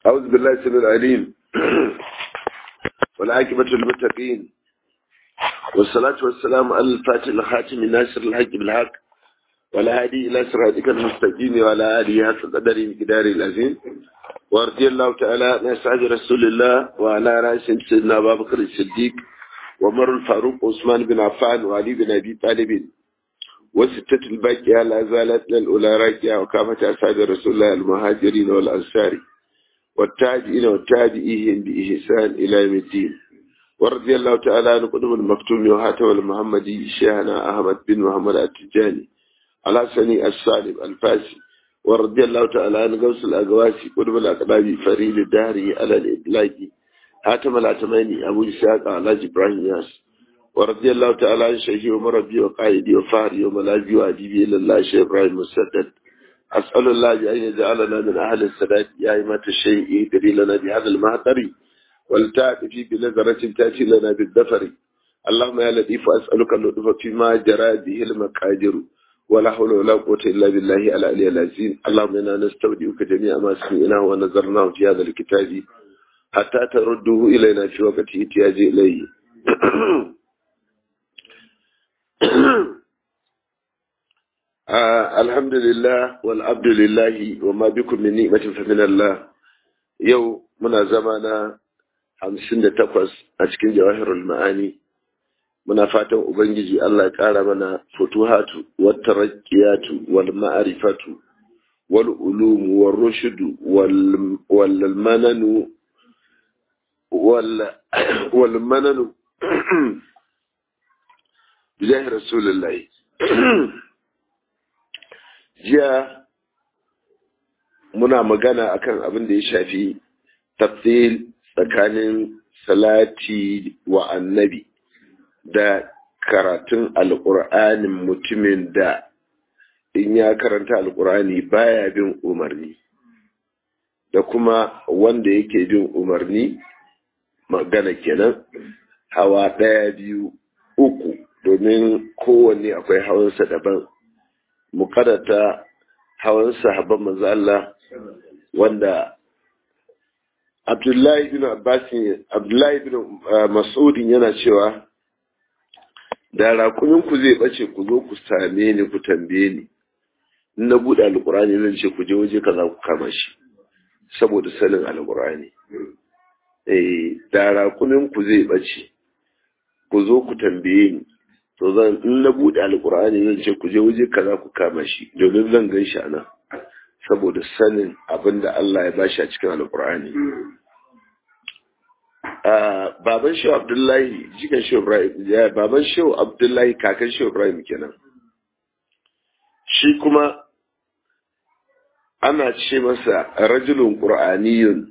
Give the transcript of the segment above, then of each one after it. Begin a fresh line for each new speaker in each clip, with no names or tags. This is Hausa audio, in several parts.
أعوذ بالله السميع العليم والعاقبة للمتقين والصلاة والسلام على الفاتح الخاتم ناصر الحق بالحق والهادي إلى صراطك المستقيم وعلى آله حق قدر مقدار العظيم ورضي الله تعالى عن أصحاب رسول الله وعلى رأسهم سيدنا أبا بكر الصديق ومر الفاروق عثمان بن عفان وعلي بن أبي طالب وستة الباقية لا زالت للأولى راكية وكافة أصحاب رسول الله المهاجرين والأنصار والتابعين والتابعين بإحسان إلى يوم الدين ورضي الله تعالى عن قدم المكتوم وهاتم المحمدي شيخنا أحمد بن محمد التجاني على سني السالم الفاسي ورضي الله تعالى عن غوث الأقواسي قدم الأقلابي فريد الدهري على الإبلاغي هاتم العتماني أبو إسحاق على إبراهيم ياس ورضي الله تعالى عن شيخي ومربي وقائدي وفهري وملاذي وأديبي إلى الله شيخ إبراهيم مسدد أسأل الله أن يجعلنا من أهل السداد يا إمة الشيء يدري لنا بهذا المهتر ولتأتي بنظرة تأتي لنا بالدفر اللهم يا لطيف أسألك اللطف فيما جرى به المقادير ولا حول ولا قوة إلا بالله العلي العظيم اللهم إنا نستودعك جميع ما سمعناه ونظرناه في هذا الكتاب حتى ترده إلينا في وقت احتياج إليه آه الحمد لله والعبد لله وما بكم من نعمة فمن الله يو منا زمانا hamsin da takwas a cikin jawahirul ma'ani muna fatan ubangiji Allah ya ƙara mana futuhatu wata raƙiyatu wal ma'arifatu wal ulumu wal rushudu wal mananu wal mananu bijahi rasulullahi jiya muna magana akan abin da ya shafi tafsil tsakanin salati wa annabi da karatun alƙur'anin mutumin da in ya karanta alƙur'ani baya bin umarni da kuma wanda yake bin umarni magana kenan hawa ɗaya biyu uku domin kowanne akwai hawansa daban mukarata hawan sahabban manzo Allah wanda Abdullahi bin Abbas Abdullahi bin Mas'udin yana cewa da rakumin ku zai bace ku zo ku same ni ku tambaye ni in na bude alqur'ani zan ce ku je waje kaza ku kama shi saboda sanin alqur'ani eh da rakumin ku zai bace ku zo ku tambaye ni to zan in na bude alqur'ani zan ce ku je waje kaza ku kama shi domin zan gan shi anan saboda sanin abin da Allah ya bashi a cikin alkur'ani baban shehu abdullahi jikan shehu ibrahim baban shehu abdullahi kakan shehu ibrahim kenan shi kuma ana ce masa rajulun qur'aniyun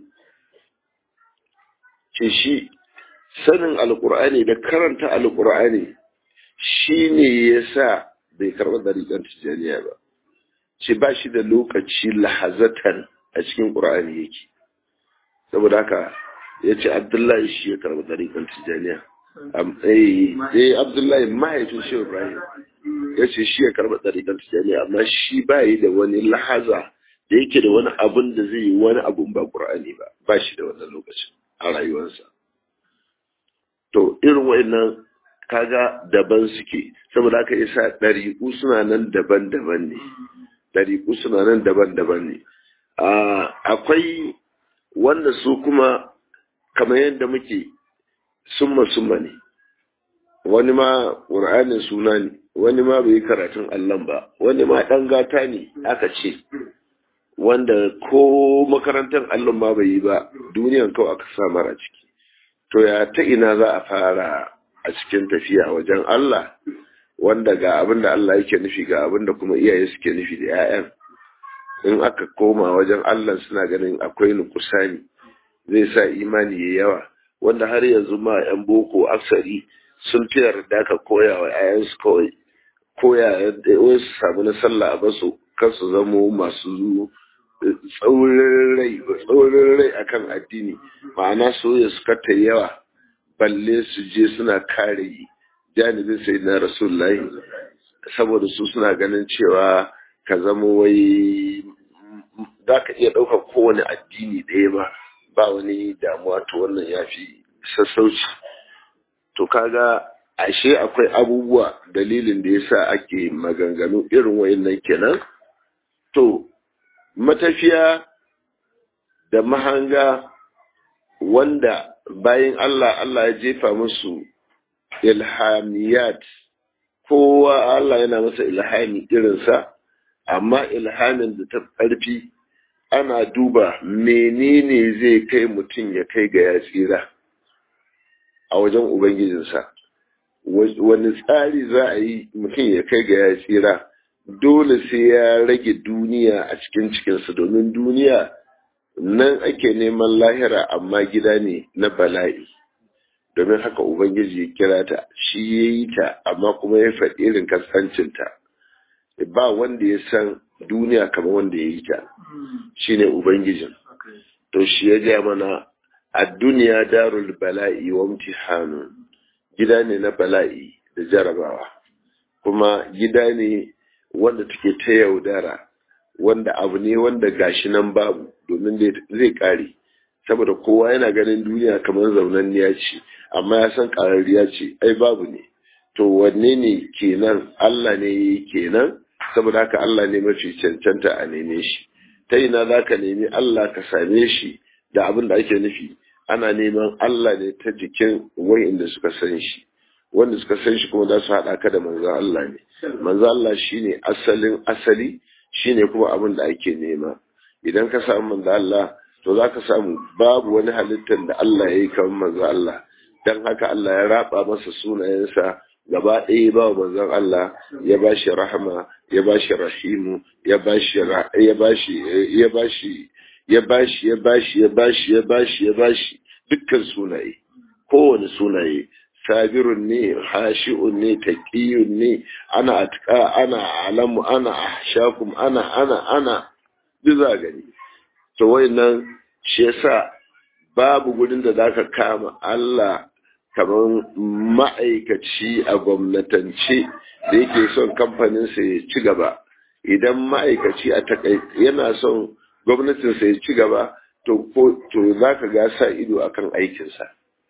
ce shi sanin alkur'ani da karanta alkur'ani shi ne ya sa bai karɓar dariƙar tijjaniya ba ce ba shi da lokaci lahazatan a cikin ƙur'ani yake saboda haka ya ce abdullahi shi ya karɓi ɗariƙar tijjaniya eh abdullahi mahaifin shi ibrahim ya ce shi ya karɓi ɗariƙar tijjaniya amma shi ba yi da wani lahaza da yake da wani abun da zai yi wani abun ba ƙur'ani ba ba shi da wannan lokacin a rayuwarsa to irin wa'annan kaga daban suke saboda haka yasa ɗariƙu suna nan daban-daban ne ɗariƙu suna nan daban-daban ne. Akwai wanda su kuma kamar yadda muke summa-summa ne, wani ma ƙur'anin suna ne, wani ma bai karatun allon ba, wani ma ɗan gata ne aka ce, wanda ko makarantar allon ma bai yi ba, duniyan kawai aka sa mara ciki. To ya ta ina za a fara a cikin tafiya wajen Allah? wanda ga abin da Allah yake nufi ga abin da kuma iyaye suke nufi da 'ya'yan in aka koma wajen Allah suna ganin akwai nukusani zai sa imani ya yawa wanda har yanzu ma 'yan boko aksari sun fi yarda ka koya wa 'ya'yansu kawai koya wai su samu na sallah a basu kan su zamo masu tsaurin rai tsaurin rai akan addini ma'ana soyayya su kata yawa balle su je suna kare janibin sai na rasulullahi saboda su suna ganin cewa ka zama wai za ka iya ɗaukar kowane addini ɗaya ba ba wani damuwa to wannan ya fi sassauci to kaga ashe akwai abubuwa dalilin da yasa ake maganganu irin wayannan kenan to matafiya da mahanga wanda bayan Allah Allah ya jefa musu ilhamiyat kowa Allah yana masa ilhami irinsa amma ilhamin da ta ƙarfi ana duba menene zai kai mutum ya kai ga ya tsira a wajen ubangijinsa wani tsari za a yi mutum ya kai ga ya tsira dole sai ya rage duniya a cikin cikinsa domin duniya nan ake neman lahira amma gida ne na bala'i domin haka ubangiji ya kira ta shi ya yi ta amma kuma ya faɗi irin kasancinta ba wanda ya san duniya kamar wanda ya yi ta shine ubangijin to shi ya ja mana a duniya darul bala'i wa imtihanu gida ne na bala'i da jarabawa kuma gida ne wanda take ta yaudara wanda abu ne wanda gashi nan babu domin zai kare saboda kowa yana ganin duniya kamar zaunanniya ce amma ya san ƙararriya ce ai babu ne to wanne ne kenan Allah ne yi kenan saboda haka Allah ne mafi cancanta a neme shi ta ina za ka nemi Allah ka same shi da abin da ake nufi ana neman Allah ne ta jikin wa'inda suka san shi wanda suka san shi kuma za su haɗa ka da manzan Allah ne manzan Allah shine asalin asali shine kuma abin da ake nema idan ka samu manzan Allah to za ka samu babu wani halittar da Allah ya yi kamar manzan Allah don haka Allah ya raba masa sunayensa gaba ɗaya ba wa manzon Allah ya ba shi rahama ya ba shi rahimu ya ba shi ya ba shi ya ba shi ya ba shi ya ba shi ya ba shi ya ba shi ya ba shi dukkan sunaye kowane sunaye sabirun ne hashi'un ne taqiyun ne ana atqa ana alamu ana ahshakum ana ana ana duk za gani to wayannan shi yasa babu gurin da zaka kama Allah kamar ma'aikaci a gwamnatance da yake son kamfaninsa ya ci gaba idan ma'aikaci a takai yana son gwamnatinsa ya ci gaba to za ka ga sa ido akan aikinsa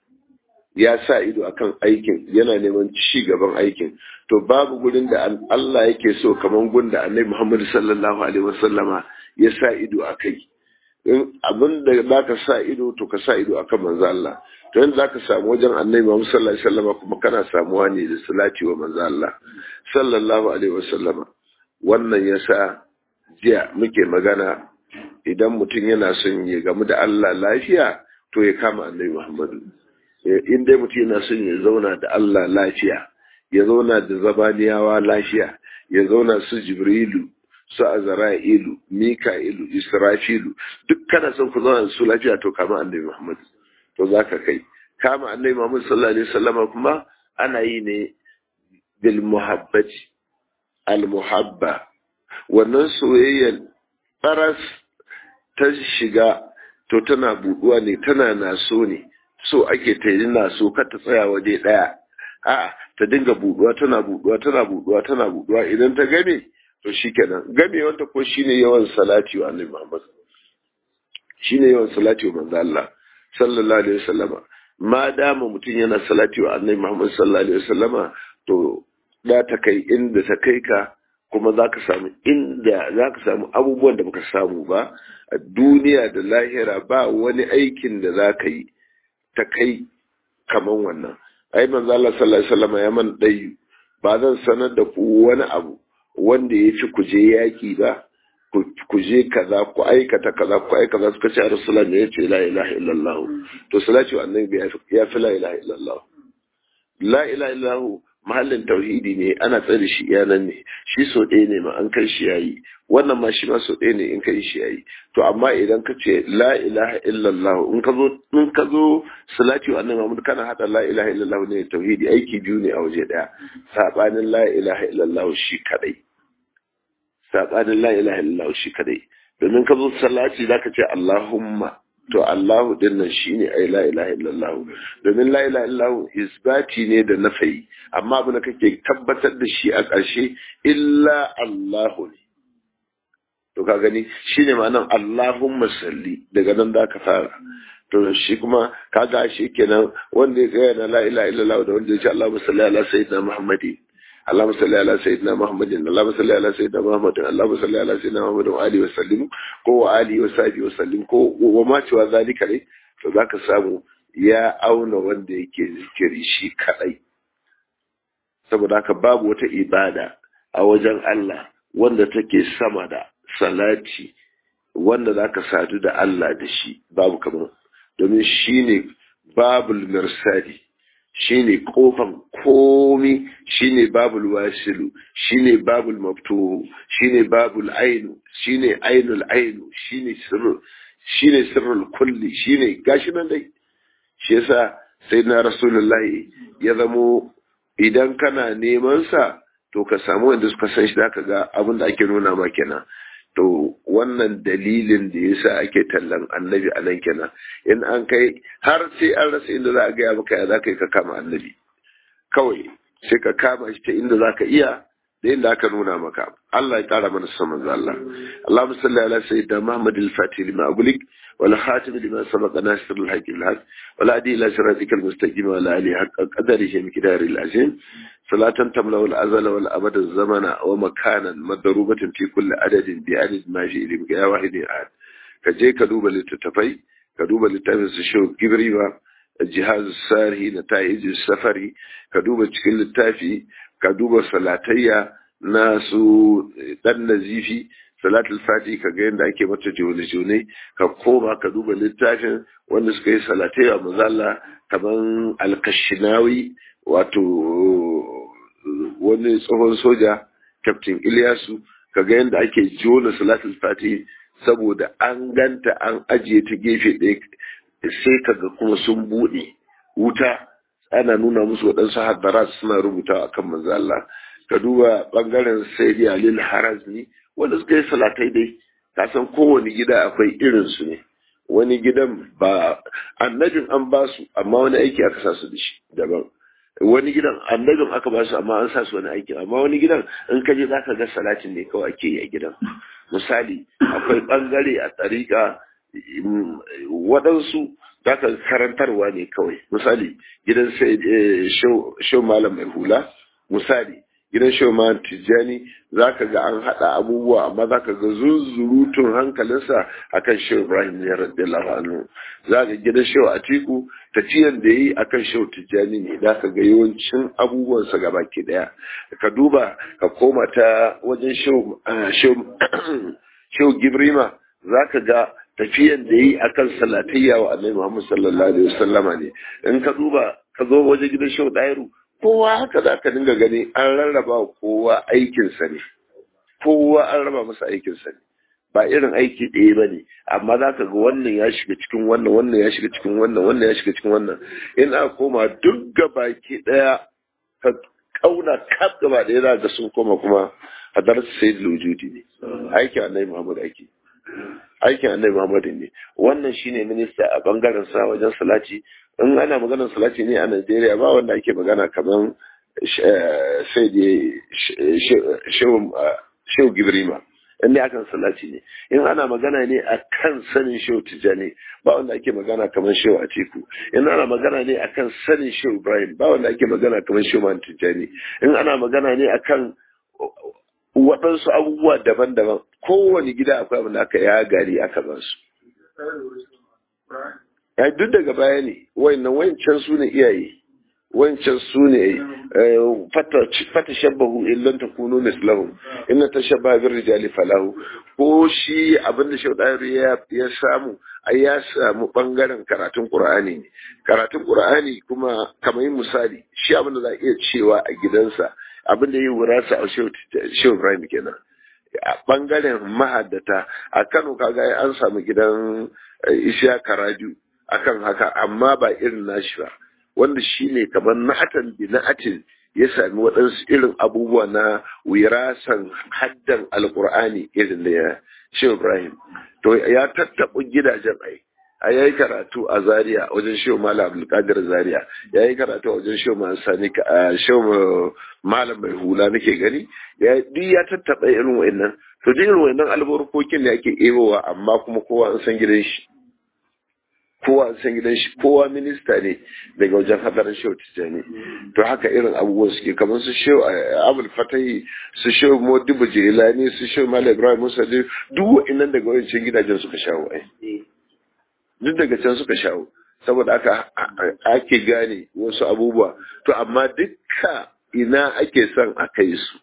ya sa ido akan aikin yana neman ci gaban aikin to babu gurin da Allah yake so kamar gunda annabi Muhammad sallallahu alaihi wasallama ya sa ido a kai in abin da za ka sa ido to ka sa ido akan manzo Allah to yanzu za ka samu wajen annabi Muhammad sallallahu alaihi wasallama kuma kana samuwa ne da salati wa manzo Allah sallallahu alaihi wasallama wannan yasa jiya muke magana idan mutum yana son ya gamu da Allah lafiya to ya kama annabi Muhammadu in dai mutum yana son ya zauna da Allah lafiya ya zauna da zabaniyawa lafiya ya zauna su Jibrilu su Azra'ilu Mika'ilu Israfilu duk kana son ku zauna da su lafiya to kama annabi Muhammadu to zaka kai kama annabi Muhammad sallallahu alaihi wasallama kuma ana yi ne bil muhabbati al muhabba wannan soyayyar faras ta shiga to tana buduwa ne tana naso ne so ake ta yi naso kar ta tsaya waje daya a'a ta dinga buduwa tana buduwa tana buduwa tana buduwa idan ta game to shikenan game wanda ko shine yawan salati wa annabi Muhammad shine yawan salati wa manzo Allah sallallahu alaihi wasallama ma dama mutum yana salati wa annabi Muhammad sallallahu alaihi wasallama to da ta kai inda ta kai ka kuma za ka samu inda za ka samu abubuwan da baka samu ba a duniya da lahira ba wani aikin da za ka yi ta kai kaman wannan ai manzo Allah sallallahu alaihi wasallam ya man dai ba zan sanar da ku wani abu wanda ya fi ku je yaki ba ku je kaza ku aikata kaza ku aikata kaza suka ce a rasulullah ne ya ce la ilaha illallah to salatu annabi ya fi la ilaha illallah la ilaha illallah mahallin tauhidi ne ana tsare shi yanan ne shi so ɗaya ne ma an kai shi yayi wannan ma shi ma so ɗaya ne in kai shi yayi to amma idan ka ce la ilaha illallah in ka zo in ka zo salati wa annabi Muhammad kana hada la ilaha illallah ne tauhidi aiki biyu ne a waje ɗaya sabanin la ilaha illallah shi kadai sabanin la ilaha illallah shi kadai domin ka zo salati zaka ce Allahumma to Allahu din nan shine ai la ilaha illallah domin la ilaha illallah isbati ne da nafayi amma abin da kake tabbatar da shi a ƙarshe illa Allahu ne to to ka gani shine ma'anar Allahumma salli daga nan da ka fara to shi kuma kaga shi kenan wanda ya tsaya na la ilaha illallah da wanda ya ce Allahumma salli ala sayyidina Muhammadin اللهم صل على سيدنا محمد اللهم صل على سيدنا محمد اللهم صل على سيدنا محمد وآله وسلم ko wa ali wa sahbi wa sallim ko wa ma cewa zalika ne to zaka samu ya auna wanda yake zikiri shi kadai saboda haka babu wata ibada a wajen Allah wanda take sama da salati wanda zaka sadu da Allah da shi babu kamar domin shine babul mirsadi shine kofan komi shine babul wasilu shine babul maftuhu shine babul ainu shine ainul ainu shine sirru shine sirrul kulli shine gashi nan dai shi yasa sayyidina rasulullahi ya zamo idan kana neman sa to ka samu wanda suka san shi zaka ga abin da ake nuna ma kenan to wannan dalilin da yasa ake tallan annabi a nan kenan in an kai har sai an rasa inda za a gaya maka ya za ka yi ka kama annabi kawai sai ka kama shi ta inda za ka iya da inda aka nuna maka Allah ya kara mana saman Allah Allahumma salli ala sayyidina Muhammad al-Fatih lima agulik wal khatim lima sabaqa nasir al-haqq al-haq wal adi ila siratikal mustaqim wa ala alihi haqqa qadarihi miqdari al-azim salatan tamla wal azala wal abada zamana wa makanan madrubatan fi kulli adadin bi adad ma fi ilmika ya wahidi ahad ka je ka duba littattafai ka duba littafin su shehu gibriwa jihaz sari na ta'iji safari ka duba cikin littafi ka duba salatayya na su dan nazifi salatul fati ka ga yadda ake mata jone-jone ka koma ka duba littafin wanda suka yi salatayya mazalla kaman alkashinawi wato wani tsohon soja captain Ilyasu ka ga yadda ake jona salatul fati saboda an ganta an ajiye ta gefe ɗaya sai kaga kuma sun buɗe wuta ana nuna musu waɗansu hadarat suna rubuta a kan manzo Allah ka duba ɓangaren sayyidi alil harazni wanda suka yi salatai dai ka san kowane gida akwai irin su ne wani gidan ba annabin an ba su amma wani aiki aka sa su da shi daban wani gidan annabin aka ba su amma an sa su wani aiki amma wani gidan in ka je zaka ga salatin ne kawai ake yi a gidan misali akwai ɓangare a tsarika waɗansu zaka karantarwa ne kawai misali gidan sai shau malam mai hula misali gidan shau malam tijjani zaka ga an haɗa abubuwa amma zaka ga zunzurutun hankalinsa akan shau ibrahim ne radiyallahu anhu zaka gidan shau atiku tafiyan da yi akan shau tijjani ne zaka ga yawancin abubuwansa gaba ke daya ka duba ka koma ta wajen shau gibrima zaka ga tafiyan da yi akan salatayya wa annabi Muhammad sallallahu alaihi wasallama ne in ka duba ka zo waje gidan shau dairu kowa haka za ka dinga gani an rarraba kowa aikinsa ne kowa an raba masa aikinsa ne ba irin aiki ɗaya ba ne amma za ka ga wannan ya shiga cikin wannan wannan ya shiga cikin wannan wannan ya shiga cikin wannan in aka koma duk gabaki ɗaya ka kauna kaf gaba ɗaya za ga sun koma kuma hadar sayyidul wujudi ne aikin annabi Muhammad ake aikin annabi Muhammad ne wannan shine minista a bangaren sa wajen salati in ana maganar salati ne a Najeriya ba wanda ake magana kamar sai da shehu Gibrima in akan salati ne in ana magana ne a kan sanin shehu Tijjani ba wanda ake magana kamar shehu Atiku in ana magana ne a kan sanin shehu Ibrahim ba wanda ake magana kamar shehu Man Tijjani in ana magana ne akan waɗansu abubuwa daban-daban kowane gida akwai abin da aka ya gari aka ba su. Ya duk daga baya ne, wayannan wancan su ne iyaye, wancan su ne fata shabbahu illan ta kuno mislahu, inna ta shabba bin rijali falahu, ko shi abin da shaudari ya samu, ai ya samu bangaren karatun Qur'ani ne. Karatun Qur'ani kuma kamar misali, shi abin da za a iya cewa a gidansa, abin da ya yi wurasa a shehu Ibrahim kenan. a bangaren mahaddata a Kano kaga an samu gidan Isha Karaju akan haka amma ba irin nashi ba wanda shine kamar na'atan bi na'atin ya sami waɗansu irin abubuwa na wirasan haddan alkur'ani irin da ya Shehu Ibrahim to ya tattaɓa gidajen ai a yayi karatu a Zaria wajen Shehu Malam Abdulkadir Zaria yayi karatu a wajen Shehu Malam Sani Shehu Malam Mai Hula nake gani ya duk ya tattaba irin wa'annan to duk irin wannan albarkokin ne ake ebowa amma kuma kowa an san gidan shi kowa an san gidan shi kowa minista ne daga wajen hadarin shehu tijjani to haka irin abubuwan suke kamar su shehu abul fatahi su shehu modibu jelani su shehu malam ibrahim musa duk wa'annan daga wancan gidajen suka shawo ai duk daga can suka shawo saboda aka ake gane wasu abubuwa to amma dukka ina ake son a kai su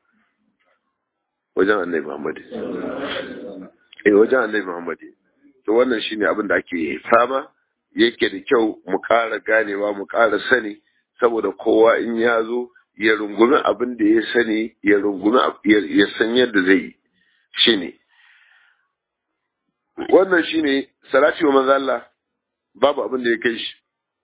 wajen annabi Muhammad eh wajen annabi Muhammad to wannan shine abin da ake fama yake da kyau mu ƙara ganewa mu ƙara sani saboda kowa in ya zo ya rungumi abin da ya sani ya rungumi ya san yadda zai yi shine wannan shine salati wa manzo Allah babu abin da ya kai shi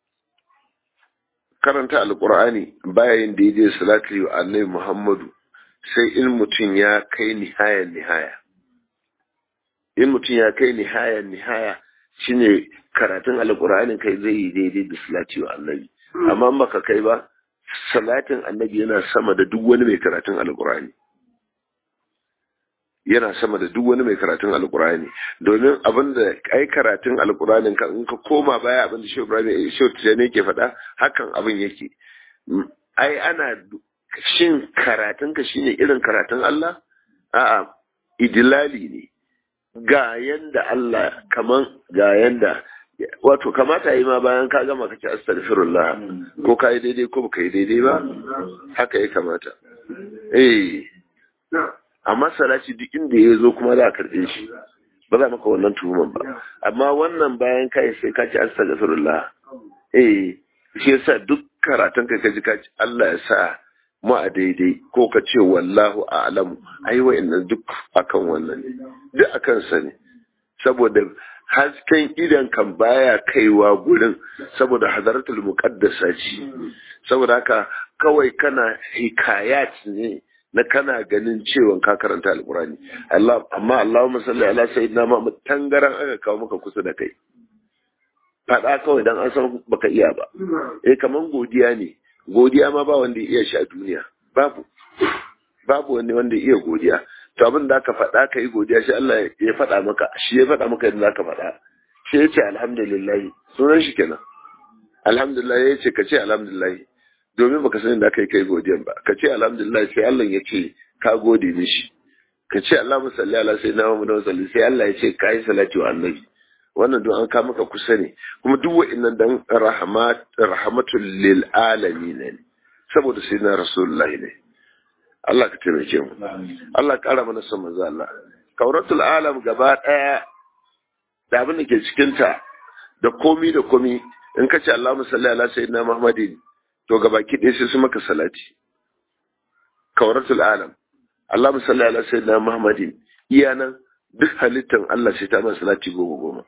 karanta alqur'ani bayan daidai salati wa annabi Muhammadu sai in mutum ya kai nihayan nihaya in mutum ya kai nihayan nihaya shine karatun alqur'anin kai zai yi daidai da salati wa annabi amma baka kai ba salatin annabi yana sama da duk wani mai karatun alqur'ani yana sama da duk wani mai karatun alkurani domin abin da ai karatun alkuranin ka in ka koma baya abin da shi ibrahim shi tijani ke faɗa hakan abin yake ai ana shin karatun ka shine irin karatun Allah a'a idilali ne ga yanda Allah kaman ga yanda wato kamata yi ma bayan ka gama kace astaghfirullah ko ka yi daidai ko baka yi daidai ba haka ya kamata eh amma salati duk inda ya zo kuma za a karɓe shi ba za maka wannan tuhuman ba amma wannan bayan kai sai ka ci astaghfirullah eh shi yasa duk karatun ka kaji ka ci Allah ya sa mu a daidai ko ka ce wallahu a'lamu ai wa'annan duk akan wannan duk akan sa ne saboda hasken idan kan baya kaiwa gurin saboda hadaratul muqaddasa ce saboda haka kawai kana hikayat ne na kana ganin cewa ka karanta alkurani Allah amma Allahumma salli ala sayyidina Muhammad tangaran aka kawo maka kusa da kai fada kawai dan an san baka iya ba eh kaman godiya ne godiya ma ba wanda ya iya shi a duniya babu babu wani wanda ya iya godiya to abin da aka faɗa ka yi godiya shi Allah ya faɗa maka shi ya faɗa maka yadda zaka faɗa shi ya ce alhamdulillah sunan shi kenan alhamdulillah ya ce ka ce alhamdulillah domin baka sani da kai kai godiyan ba ka ce alhamdulillah sai Allah ya ce ka gode mishi ka ce Allahumma salli ala sayyidina Muhammad wa salli sai Allah ya ce ka yi salati wa annabi wannan don an ka maka kusa ne kuma duk wa'annan dan rahmat rahmatul lil alamin ne saboda sayyidina rasulullahi ne Allah ka taimake mu Allah ka kara mana son manzo Allah kauratul alam gaba daya da abin da ke cikin ta da komi da komi in ka ce Allahumma salli ala sayyidina Muhammadin to gabaki ɗaya sai su maka salati kawaratul alam Allah musalli ala sayyidina Muhammadin iya nan duk halittan Allah sai ta ma salati goma goma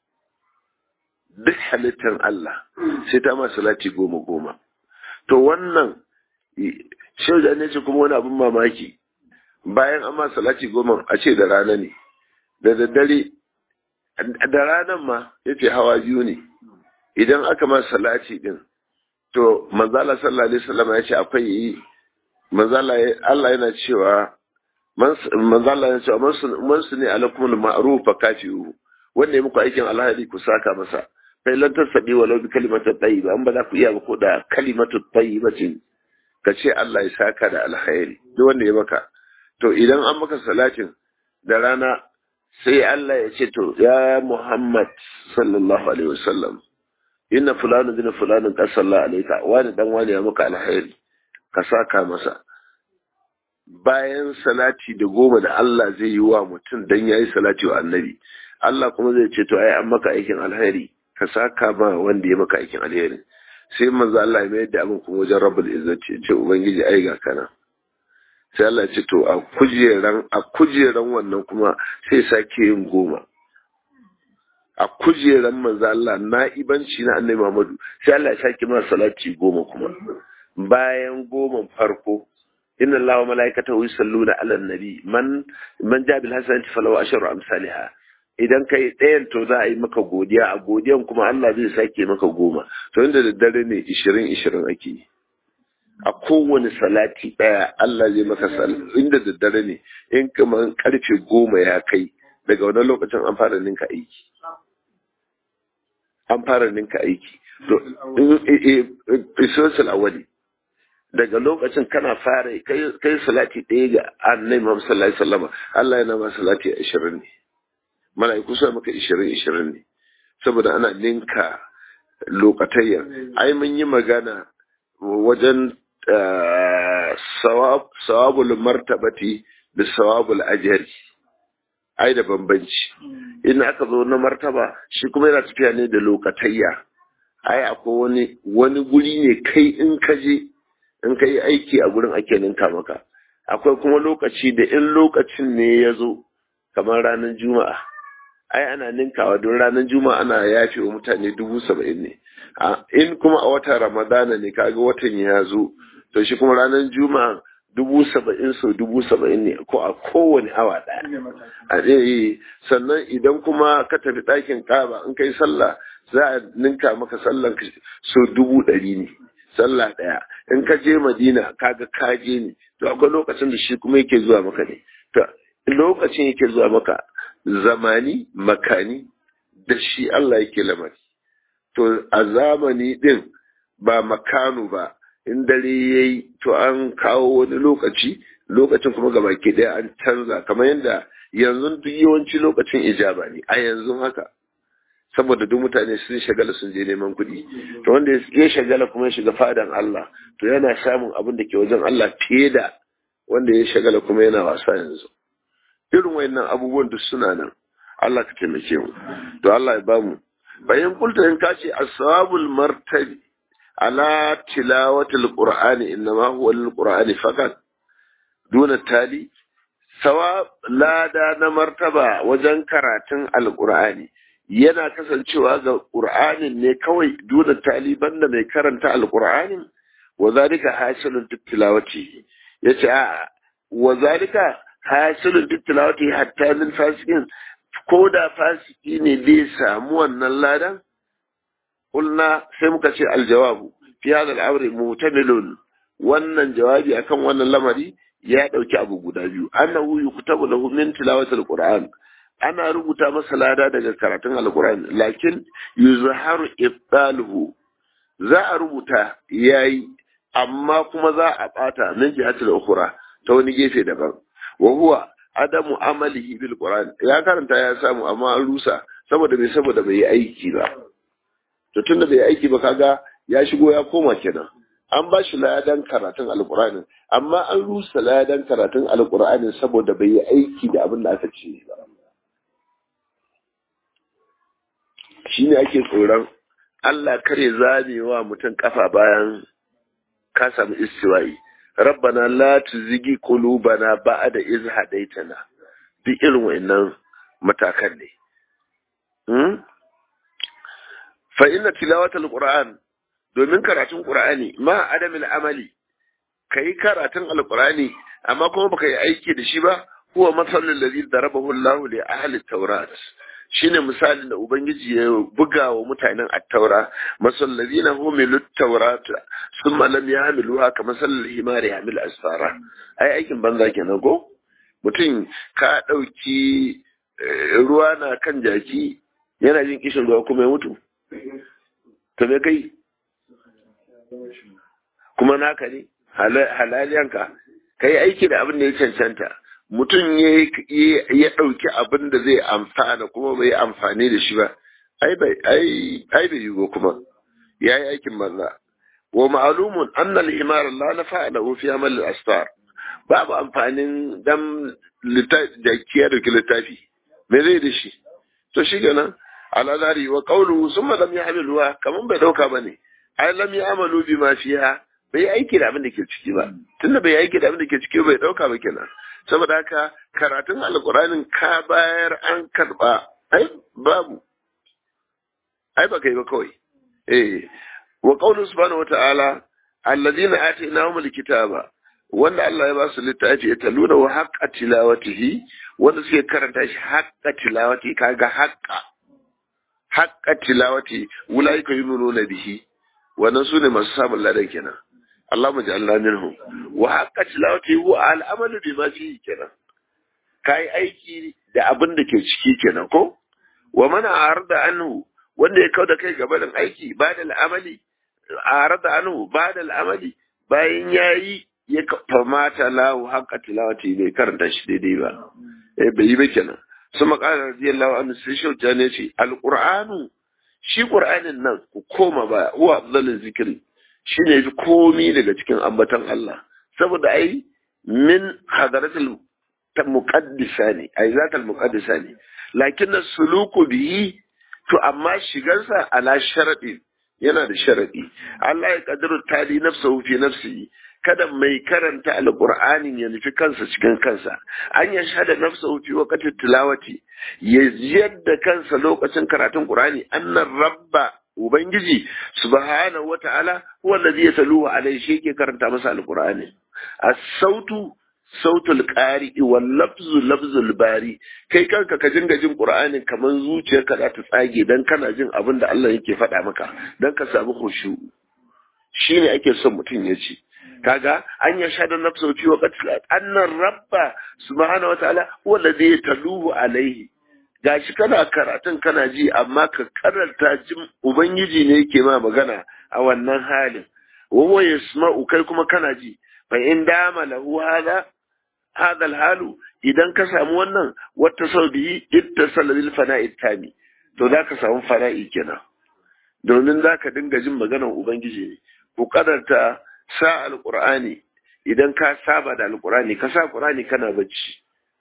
duk halittan Allah sai ta ma salati goma goma to wannan shauja ne ce kuma wani abin mamaki bayan an ma salati goma a ce da rana ne da daddare da ranan ma yace hawa biyu ne idan aka ma salati din to manzala sallallahu alaihi wasallam ya ce akwai manzala Allah yana cewa manzala yana cewa man su ne alakumul ma'ruf fa kafiru wanda ya muku aikin alheri ku saka masa fa lan tasabi walau bi kalimatu tayyiba an ba za ku iya ba ko da kalimatu tayyiba ce ka ce Allah ya saka da alheri duk wanda ya maka to idan an maka salatin da rana sai Allah ya ce to ya Muhammad sallallahu alaihi wasallam inna fulanu bin fulanin qad salla alayka wani dan wani ya maka alheri ka saka masa bayan salati da goma da Allah zai yi wa mutum dan yayi salati wa annabi Allah kuma zai ce to ai an maka aikin alheri ka saka ma wanda ya maka aikin alheri sai manzo Allah ya mayar da abin kuma wajen rabbul izzati ce ubangiji ai ga kana sai Allah ya ce to a kujeran a kujeran wannan kuma sai sake yin goma a kujeran manzo Allah na'ibanci na annabi Muhammadu sai Allah ya sake masa salati goma kuma bayan goma farko inna Allah wa malaikatahu yusalluna 'alan nabi man man ja bil hasanati falahu ashru amsalha idan kai ɗayan to za a yi maka godiya a godiyan kuma Allah zai sake maka goma to inda da dare ne 20 20 ake yi a kowane salati ɗaya Allah zai maka sal inda daddare ne in kamar karfe goma ya kai daga wani lokacin an fara ninka aiki an fara ninka aiki to isosul awali daga lokacin kana fara kai salati ɗaya ga annai Muhammad sallallahu alaihi wasallam Allah yana ma salati 20 ne mala'iku sai maka 20 20 ne saboda ana ninka lokatayya ai mun yi magana wajen sawabul martabati da sawabul ajari ai da bambanci in aka zo na martaba shi kuma yana tafiya ne da lokatayya ai akwai wani wani guri ne kai in ka je in ka yi aiki a gurin ake ninka maka akwai kuma lokaci da in lokacin ne ya zo kamar ranar juma'a ai ana ninkawa don ranar juma'a ana yafe wa mutane dubu saba'in ne in kuma a watan ramadana ne kaga watan ya zo to shi kuma ranar juma'a dubu saba'in sau dubu saba'in ne ko a kowane awa ɗaya a ɗaya sannan idan kuma ka tafi ɗakin ƙaba in kai sallah za a ninka maka sallan sau dubu ɗari ne sallah ɗaya in ka je madina kaga ka je ne to akwai lokacin da shi kuma yake zuwa maka ne to lokacin yake zuwa maka zamani makani da shi Allah yake lamari to a zamani din ba makanu ba in dare yayi to an kawo wani lokaci lokacin kuma gaba ke daya an canza kamar yadda yanzu duk yawanci lokacin ijaba ne a yanzu haka saboda duk mutane sun shagala sun je neman kuɗi to wanda ya shagala kuma ya shiga fadan Allah to yana samun abin da ke wajen Allah fiye da wanda ya shagala kuma yana wasa yanzu irin wayannan abubuwan duk suna nan Allah ka taimake mu to Allah ya bamu bayan kulta in kace ashabul martabi ala tilawatil qur'ani innama huwa lil qur'ani fakat duna tali sawa lada na martaba wajen karatun alqur'ani yana kasancewa ga qur'anin ne kawai duna tali banda mai karanta alqur'anin wa zalika hasilun tilawati yace a wa zalika hasilun tilawati hatta lil fasikin ko da fasiki ne zai samu wannan ladan kulna sai muka ce aljawabu fi hada al'amri mutamilun wannan jawabi akan wannan lamari ya dauki abu guda biyu annahu yuktabu lahu min tilawati alquran ana rubuta masa lada daga karatun alquran lakin yuzharu ibtaluhu za a rubuta yayi amma kuma za a bata min jihatul ukhra ta wani gefe daban wa huwa adamu amalihi bil qur'an ya karanta ya samu amma an rusa saboda bai saboda bai yi aiki ba to tunda bai aiki ba kaga ya shigo ya koma kenan an ba shi ladan karatun alqur'anin amma an rusa ladan karatun alqur'anin saboda bai yi aiki da abin da aka ce ba shine ake tsoron Allah kare zamewa mutum kafa bayan ka samu istiwa'i rabbana la tuzigi qulubana ba'da iz hadaitana duk irin wayannan matakan ne hmm? fa inna tilawatal qur'an domin karatun qur'ani ma adamil amali kai karatun alqur'ani amma kuma baka yi aiki da shi ba huwa masalul ladhi darabahu Allah li ahli tawrat shine misalin da ubangiji ya buga wa mutanen at-taura masal ladina humilut tawrat thumma lam yahmiluha kama sallal himari hamil asfara ai aikin banza kenan ko mutum ka dauki ruwa na kan jaki yana jin kishin ruwa kuma ya mutu to me kai kuma naka ne halaliyanka kai aiki da abin da ya cancanta mutum ya ɗauki abin da zai amfana kuma bai amfani da shi ba ai bai yi kuma ya yi aikin banza wa ma'alumun annal himar la na fa'ala fi amal al-asfar babu amfanin dan jaki ya dauki littafi me zai da shi to shi gana ala zari wa qawluhu summa lam yahmiluha kaman bai dauka bane ai lam ya'malu bima fiha bai aiki da abin da ke ciki ba tunda bai aiki da abin da ke ciki bai dauka ba kenan saboda haka karatun alkur'anin ka bayar an karba ai babu ai ba kai ba kawai eh wa qawlu subhanahu wata'ala alladhina atainahumul kitaba wanda Allah ya ba su littafi ya taluna wa haqqa tilawatihi wanda suke karanta shi haqqa tilawati kaga haqqa haqqa tilawati ulaika yu'minuna bihi wannan sune masu samun ladan kenan Allahumma ja'alna minhum wa haqqa tilawati huwa al-amalu bima fihi kenan kai aiki da abin da ke ciki kenan ko wa man arda anhu wanda ya kauda kai gaban aiki ba da al'amali arda anhu ba da al'amali bayan yayi ya famata lahu haqqa tilawati bai karanta shi daidai ba eh bai yi ba kenan suma qala radiyallahu anhu sai shauta ne ce alqur'anu shi qur'anin nan ku koma ba huwa afdalul zikri shine fi komi daga cikin ambatan Allah saboda ai min hadaratul muqaddisa ne ai zatal muqaddisa ne lakin suluku bihi to amma shigarsa ala sharadi yana da sharadi Allah ya kadiru tali nafsahu fi nafsihi kada mai karanta alqur'anin ya nufi kansa cikin kansa an ya shahada nafsahu fi waqti tilawati ya yadda kansa lokacin karatun qur'ani annar rabba ubangiji subhanahu wata'ala huwa allazi yataluhu alayhi shi yake karanta masa alqur'ani as-sautu sautul qari'i wal lafzu lafzul bari kai kanka ka dinga jin qur'anin kaman zuciyarka za ta tsage dan kana jin abin da Allah yake faɗa maka dan ka samu khushu shine ake son mutum ya ci kaga an ya shada nafsu fi waqti annar rabba subhanahu wataala huwa alladhi yataluhu alaihi gashi kana karatun kana ji amma ka karanta jin ubangiji ne yake ma magana a wannan halin wa yasma'u kai kuma kana ji fa in dama lahu hada hada alhalu idan ka samu wannan wata sau biyi ittasala bil fana'i tami to za ka samu fana'i kenan domin za ka dinga jin maganar ubangiji ne ku kadarta sa alqur'ani idan ka saba da alqur'ani ka sa qur'ani kana bacci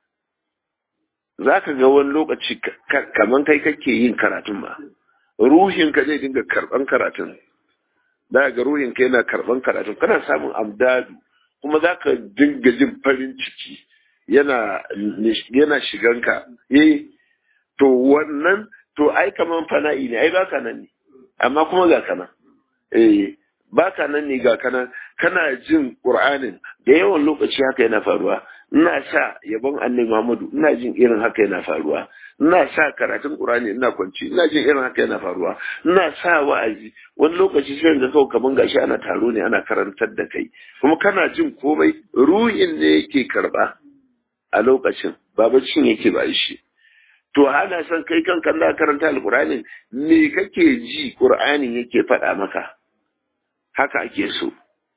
za ka ga wani lokaci kaman kai kake yin karatun ba ruhinka zai dinga karban karatun za ga ruhinka yana karban karatun kana samun amdadu kuma za ka dinga jin farin ciki yana yana shiganka eh to wannan to ai kaman fana'i ne ai baka nan ne amma kuma ga kana eh baka nan ne ga kana kana jin qur'anin da yawan lokaci haka yana faruwa ina sa yabon annabi Muhammadu ina jin irin haka yana faruwa ina sa karatun Qur'ani ina kwanci ina jin irin haka yana faruwa ina sa wa'azi wani lokaci sai ga kawai kaman gashi ana taro ne ana karantar da kai kuma kana jin komai ruhin ne yake karba a lokacin ba baccin yake ba shi to hana san kai kanka na karanta alqur'ani me kake ji qur'anin yake faɗa maka haka ake so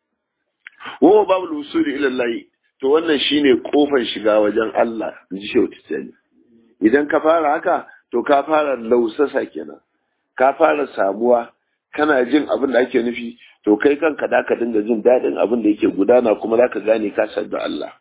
wa babu usuli ila Allah to wannan shine kofar shiga wajen Allah in ji shehu tijjani idan ka fara haka to ka fara lausasa kenan ka fara samuwa kana jin abin da ake nufi to kai kanka da ka dinga jin daɗin abin da yake gudana kuma za ka gane ka da Allah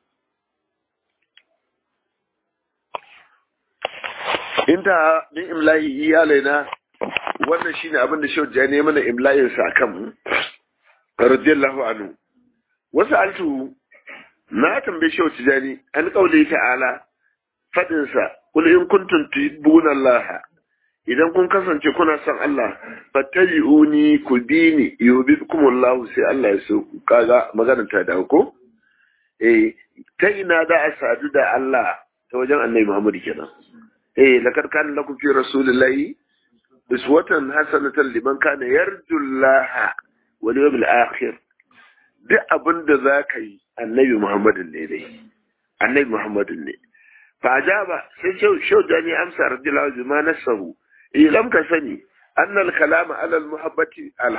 inta min imla'i iyalaina wannan shine abin da shehu tijjani mana imla'in sa kan mu radiyallahu anhu wasu altu na tambaye shi wata jani an kaule ta'ala fadinsa kul in kuntum tuhibbuna Allah idan kun kasance kuna son Allah fattabi'uni ku bi ni yuhibbukum Allah sai Allah ya so ku kaga maganar ta dawo ko eh ta ina da a sadu da Allah ta wajen Annabi Muhammad kenan eh lakad kana lakum fi rasulillahi uswatan hasanatan liman kana yarju Allah wal yawmil akhir duk abin da za ka yi annabi Muhammadin ne dai annabi Muhammadin ne fa ajaba sai shau jani amsa radiyallahu anhu ma nasahu ilam ka sani annal kalama ala al muhabbati al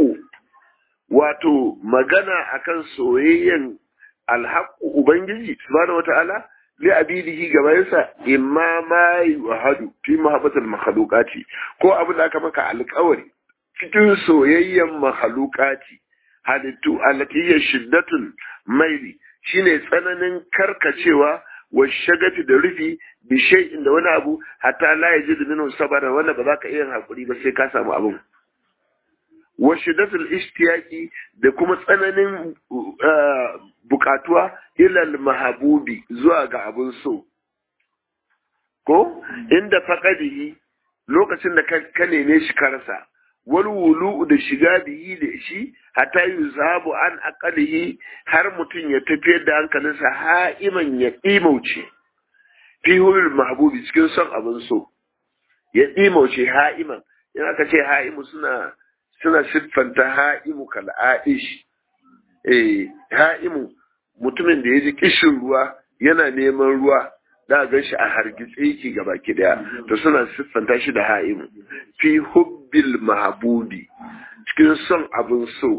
wato magana akan soyayyen al ubangiji subhanahu wataala li abidihi gabayinsa imma ma yuhadu fi muhabbatil makhluqati ko abin da aka maka alƙawari cikin soyayyen makhluqati halittu alatiyar shiddatun maili shine tsananin karkacewa wa shagati da rufi bi shay'in da wani abu hatta la yajidu minhu sabara wanda ba za ka iya hakuri ba sai ka samu abun wa shiddatul ishtiyaqi da kuma tsananin bukatuwa ilal mahabubi zuwa ga abun so ko inda faqadihi lokacin da ka neme shi karsa wal wulu da shiga biyi da shi hatta yuzabu an aqalihi har mutum ya tafiyar da hankalinsa ha'iman ya imauce fi hulul mahbubi cikin son abin so ya imauce ha'iman in aka ce ha'imu suna suna siffanta ha'imu kal aish eh ha'imu mutumin da ya ji kishin ruwa yana neman ruwa da ga shi a hargitse yake gaba ki daya to suna siffanta shi da ha'imu fi hubbil mahbubi cikin son abin so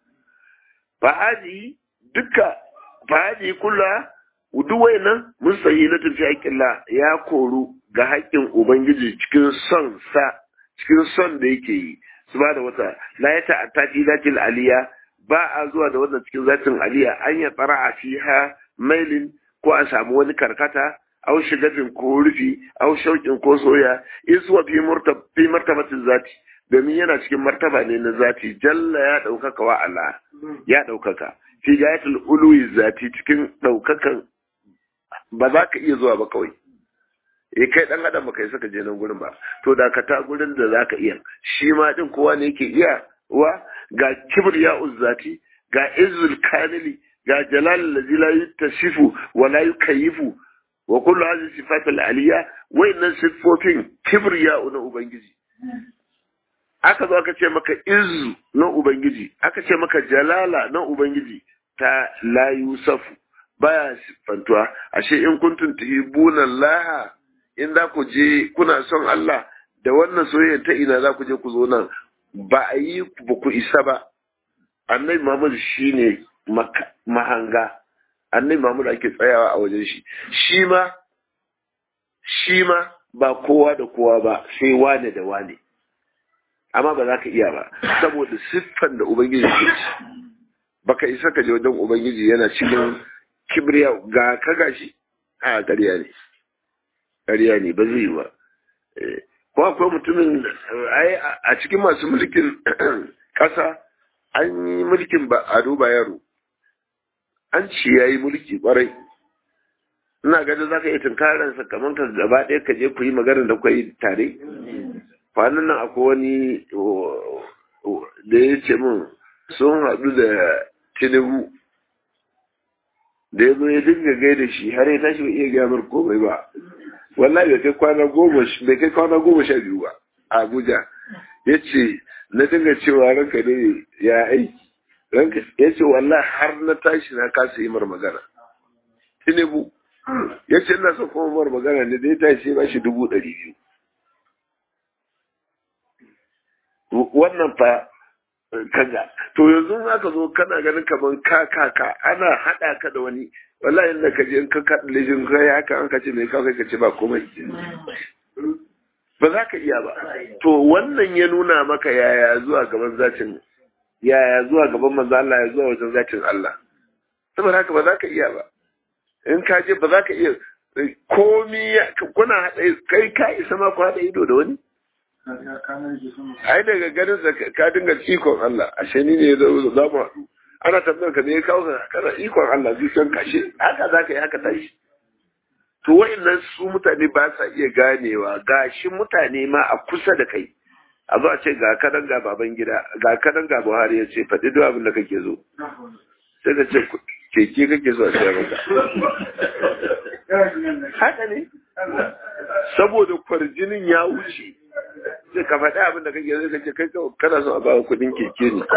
fa'adi duka fa'adi kula duk wayannan mun sayi na tafi haƙƙilla ya koru ga haƙƙin ubangiji cikin son sa cikin son da yake yi su ba da wata la ya ta'atta fi zatil aliya ba a zuwa da wannan cikin zatin aliya an ya tsara a fiha mailin ko a samu wani karkata au shigafin ko rufi au shauƙin ko soya iswa fi fi martabatin zati domin yana cikin martaba ne na zati jalla ya ɗaukaka wa Allah ya ɗaukaka fi gayatul uluwi zati cikin ɗaukakan ba za ka iya zuwa ba kawai eh kai dan adam baka isa ka je nan gurin ba to da ka ta gurin da za ka iya shi ma din kowa ne yake iya wa ga kibriya uzzati ga izzul kamili ga jalal allazi la yuttasifu wa la yukayifu wa kullu hadhihi sifat al aliyya wa inna sifofin kibriya na ubangiji aka zo aka ce maka izzu na ubangiji aka ce maka jalala na ubangiji ta la yusafu baya siffantuwa ashe in kuntum tuhibuna Allah in za ku je kuna son Allah da wannan soyayya ta ina za ku je ku zo nan ba a yi ba ku isa ba annabi Muhammad shine mahanga annabi Muhammad ake tsayawa a wajen shi shi ma shi ma ba kowa da kowa ba sai wane da wane amma ba za ka iya ba saboda siffan da ubangiji ke ci baka isa ka je wajen ubangiji yana cikin kibriya ga ka gashi a ƙarya ne ƙarya ne ba zai yi ba ko akwai mutumin a cikin masu mulkin ƙasa an yi mulkin ba a duba yaro an ci ya yi mulki ƙwarai ina ganin za ka yi tunkararsa kamar ka gaba ɗaya ka je ku yi magana da kwai tare kwanan nan akwai wani da ya ce min sun haɗu da tinubu da ya zo ya dinga gaida shi har ya tashi bai iya gyamar komai ba wallahi bai kai kwana goma bai kai kwana goma sha biyu ba a Abuja ya ce na dinga cewa ranka ne ya aiki ranka ya ce wallahi har na tashi na kasa yi mar magana Tinubu ya ce ina son kuma mar magana ne da ya tashi ba shi dubu ɗari biyu wannan fa kaga to yanzu aka zo kana ganin kaman ka ka ka ana hada ka da wani wallahi inda ka je in ka kaɗa lijin kai haka an ka ce mai kawai ka ce ba komai ba za ka iya ba to wannan ya nuna maka yaya zuwa gaban zacin yaya zuwa gaban manzo Allah ya zuwa wajen zacin Allah saboda haka ba za ka iya ba in ka je ba za ka iya komi kuna haɗa kai ka isa ma ku haɗa ido da wani ai daga ganin sa ka dinga ikon Allah ashe ni ne za mu haɗu ana tambayar ka ne kawo ka kana ikon Allah zuciyar kashe haka za ka yi haka tashi to wa'annan su mutane ba sa iya ganewa gashi mutane ma a kusa da kai a zo a ce ga kanan ga baban gida ga kanan ga Buhari ya ce faɗi duk abin da kake zo sai ka ce keke kake so a siya maka haka ne saboda kwarjinin ya wuce sai ka faɗi abin da kake zai kace kai kana so a ba kuɗin keke ne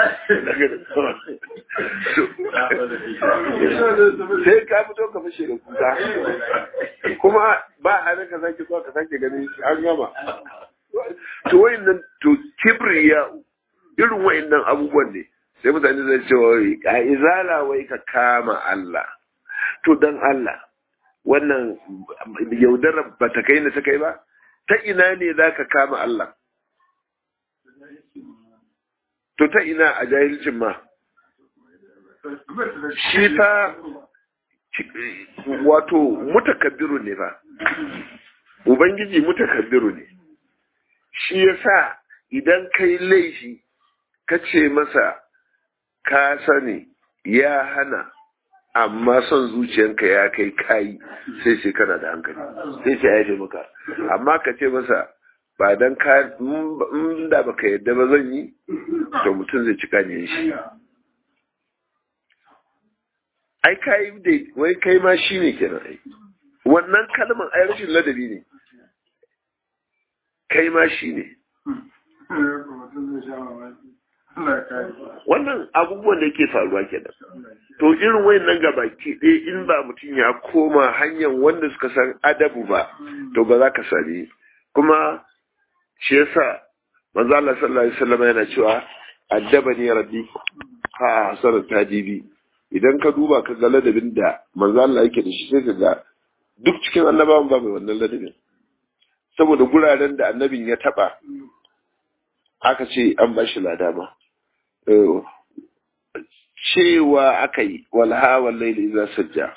sai ka fito ka fashe da kuka kuma ba a ka sake zuwa ka sake ganin an gama to wayannan to kibriya irin wayannan abubuwan ne sai mutane zai ce wai a izala wai ka kama Allah to dan Allah wannan yaudarar ba ta kai na ta kai ba ta ina ne za ka kama Allah to ta ina a jahilcin ma shi ta wato mutakabbiru ne ba ubangiji mutakabbiru ne shi yasa idan kai laifi ka ce masa ka sani ya hana amma son zuciyanka ya kai kayi sai sai kana da hankali sai sai ya maka amma ka ce masa ba dan ka da baka yadda ba zan yi to mutum zai cika ne shi ai kai da wai kai ma shi ne kenan ai wannan kalmar ai rashin ladabi ne kai ma shi ne wannan abubuwan da yake faruwa kenan to irin wayannan gabaki ɗaya in ba mutum ya koma hanyar wanda suka san adabu ba to ba za ka sami kuma shi yasa manzo Allah sallallahu alaihi wasallam yana cewa addabani rabbi ha hasarat tadibi idan ka duba ka ga ladabin da manzo Allah yake da shi sai ka ga duk cikin annabawan ba mai wannan ladabin saboda guraren da annabin ya taba aka ce an ba shi lada ma cewa aka yi walha wallaili za sajja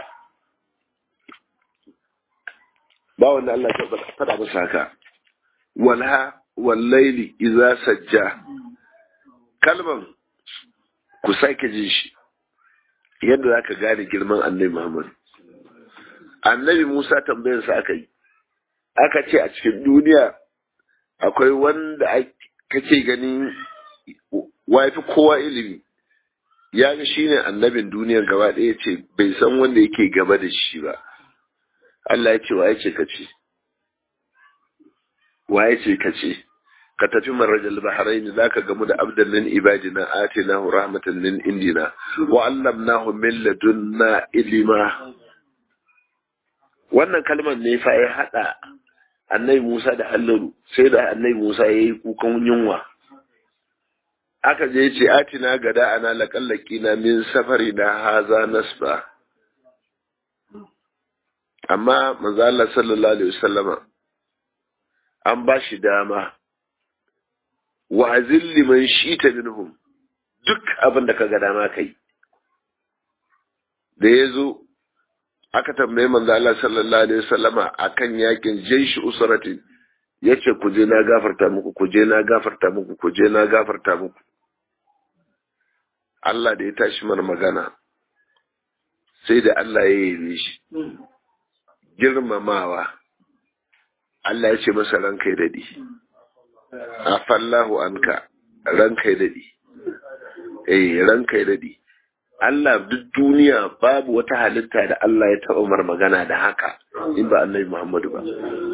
ba wanda Allah ya faɗa masa haka walha wallaili iza sajja kalman ku sake jin shi yadda za ka gane girman annabi Muhammad annabi Musa tambayarsa aka yi aka ce a cikin duniya akwai wanda kake ganin wafi kowa ilimi ya ga shi ne annabin duniyar gaba ɗaya ce bai san wanda yake gaba da shi ba Allah ya ce wa ya ce ka ce wa ya ce ka ce ka tafi marajal bahrain za ka gamu da abdan min ibadina atinahu rahmatan min indina wa allamnahu min ladunna ilima wannan kalmar ne fa ya hada annabi Musa da Allaru sai da annabi Musa ya yi kukan yunwa aka je ce atina gada ana laƙallaki na min safari na haza nasba amma manzo Allah sallallahu alaihi wasallama an ba shi dama wa azilli man shita minhum duk abin da kaga dama kai da yazo aka tambaye manzo Allah sallallahu alaihi wasallama akan yakin jaishi usratin yace ku je na gafarta muku ku je na gafarta muku ku je na gafarta muku Allah da ya tashi mana magana sai da Allah ya yi shi girmamawa Allah ya ce masa ranka ya dadi afallahu anka ranka ya dadi eh ranka ya dadi Allah duk duniya babu wata halitta da Allah ya taɓa mar magana da haka in ba annabi Muhammadu ba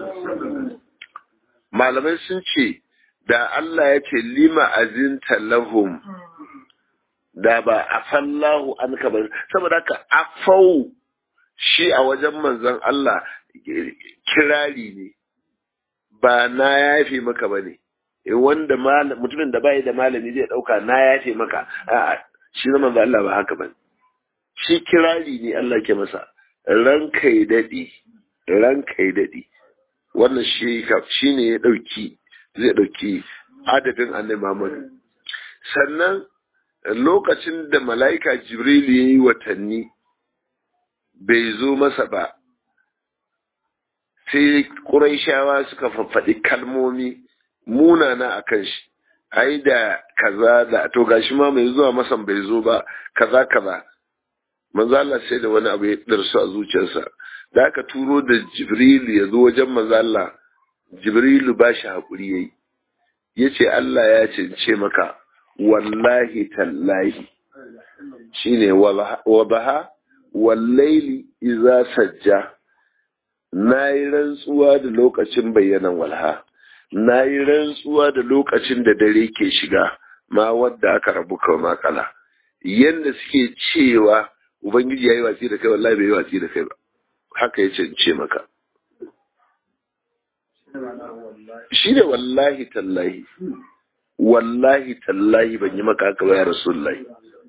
malamai sun ce da Allah ya ce lima azinta lahum da ba afallahu anka ba saboda haka afau shi a wajen manzon Allah kirari ne ba na yafe maka bane wanda mutumin da bai da malami zai dauka na yafe maka a'a shi na manzon Allah ba haka bane shi kirari ne Allah ke masa ranka ya dade ranka ya dade wannan shi shi ne ya dauki zai dauki adadin annabi Muhammad sannan lokacin da mala'ika Jibril ya yi watanni bai zo masa ba, sai ƙuraishawa suka faffaɗi kalmomi munana a kan shi, ai da kaza da to gashi ma mai zuwa masan bai zo ba, kaza kaza. Manzo Allah sai da wani abu ya ɗarsu a zuciyarsa, da aka turo da Jibril ya zo wajen manzo Allah, Jibrilu ba shi haƙuri ya yi, ya ce Allah ya ce maka, wallahi tallahi shine wadaha wallaili iza sajja nayi rantsuwa da lokacin bayyanan walha nayi rantsuwa da lokacin da dare ke shiga ma wadda aka rabu kawai makala yanda suke cewa ubangiji yayi watsi da kai wallahi bai yi watsi da kai ba haka ya ce maka shine wallahi tallahi wallahi tallahi ban yi maka haka ba ya rasulullahi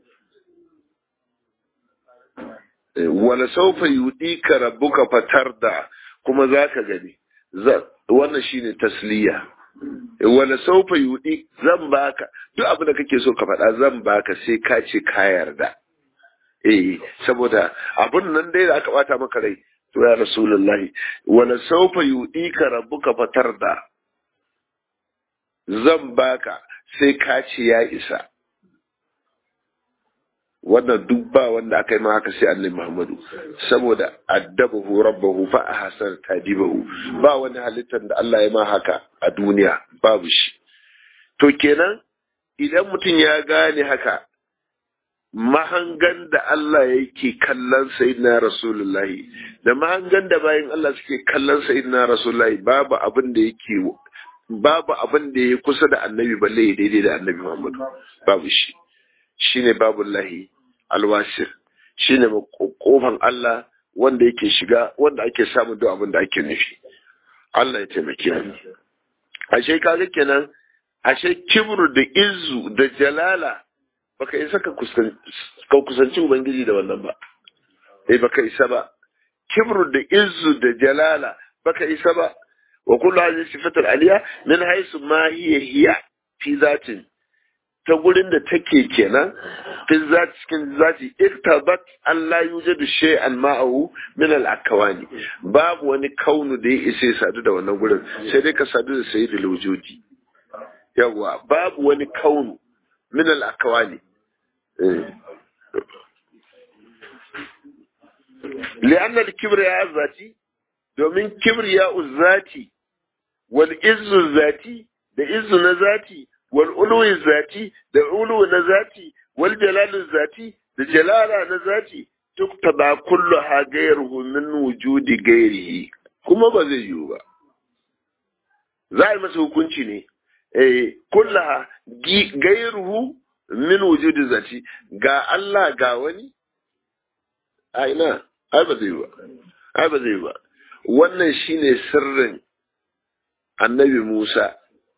wala saufa yudika rabbuka fatarda kuma zaka gani wannan shine tasliya wala saufa yudi zan baka duk abin da kake so ka faɗa zan baka sai ka ce ka yarda eh saboda abun nan dai da aka bata maka rai to ya rasulullahi wala saufa yudika rabbuka fatarda zan baka sai ka ce ya isa wannan duk ba wanda aka yi ma haka sai annabi Muhammadu saboda addabahu rabbahu fa ahsan tadibahu ba wani halittar da Allah ya ma haka a duniya babu shi to kenan idan mutum ya gane haka mahangan da Allah yake kallon sayyidina rasulullahi da mahangan da bayan Allah suke kallon sayyidina rasulullahi babu abin da yake babu abin da ya kusa da annabi balle ya daidai da annabi Muhammadu babu shi shine babu lahi alwasir shine kofan Allah wanda yake shiga wanda ake samun duk abin da ake nufi Allah ya taimake mu ashe kaga kenan ashe kibru da izu da jalala baka isa ka kusanci ubangiji da wannan ba eh baka isa ba kibru da izu da jalala baka isa ba wa kullu hadhihi sifatul aliya min haythu ma hiya hiya fi zatin ta gurin da take kenan fi zati cikin zati iktabat an la yujadu shay'an ma'ahu min al akwani babu wani kaunu da ya isa sadu da wannan gurin sai dai ka sadu da sayyidul wujudi yawa babu wani kaunu min al akwani li'anna al kibriya zati domin kibriya zati wal izzu zati da izzu na zati wal uluwi zati da uluwi na zati wal jalalu zati da jalala na zati tuktaba kullu ha gairuhu min wujudi gairihi kuma ba zai yiwu ba za a yi masa hukunci ne eh kullaha gairuhu min wujudi zati ga Allah ga wani a ina ai ba zai yi ba ai ba zai yi ba wannan shine sirrin annabi Musa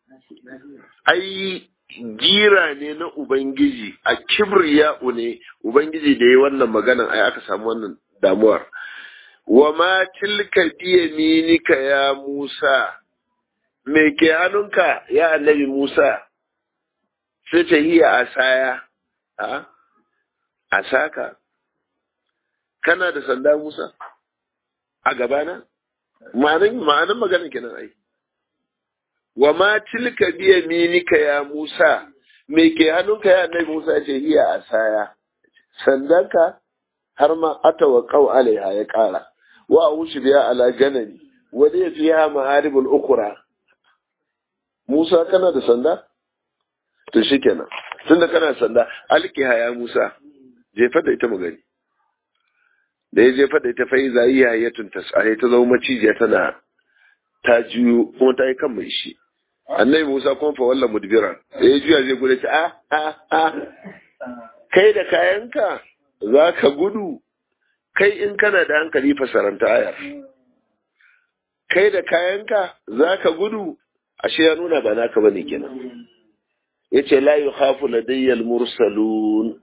ai gira ne na Ubangiji a kibriya'u ne Ubangiji da ya wannan maganan ai aka samu wannan damuwar wa ma tilka biyaminika ya Musa me ke hannunka ya annabi Musa sai ta hiya asaya a asaka kana da sanda Musa a gabana ma'anin ma'anin maganin kenan ai wa ma tilka biya minika ya Musa me ke hannunka ya annabi Musa ce hiya asaya sandanka har ma atawa qaw alaiha ya kara wa wushi biya ala ganani wa da fiha ma'aribul ukra Musa kana da sanda to shikenan tunda kana sanda alkiha ya Musa jefa da ita mu gani da ya jefa da ita fa iza iya yatun tasare ta zama macijiya tana ta juyo kuma ta yi kan mai shi annabi Musa kuma fa wallan mudbiran da ya juya zai gudu ta a a a kai da kayanka za ka gudu kai in kana da hankali fasaranta ayar kai da kayanka za ka gudu ashe ya nuna ba naka bane kenan yace la yukhafu ladayya al-mursalun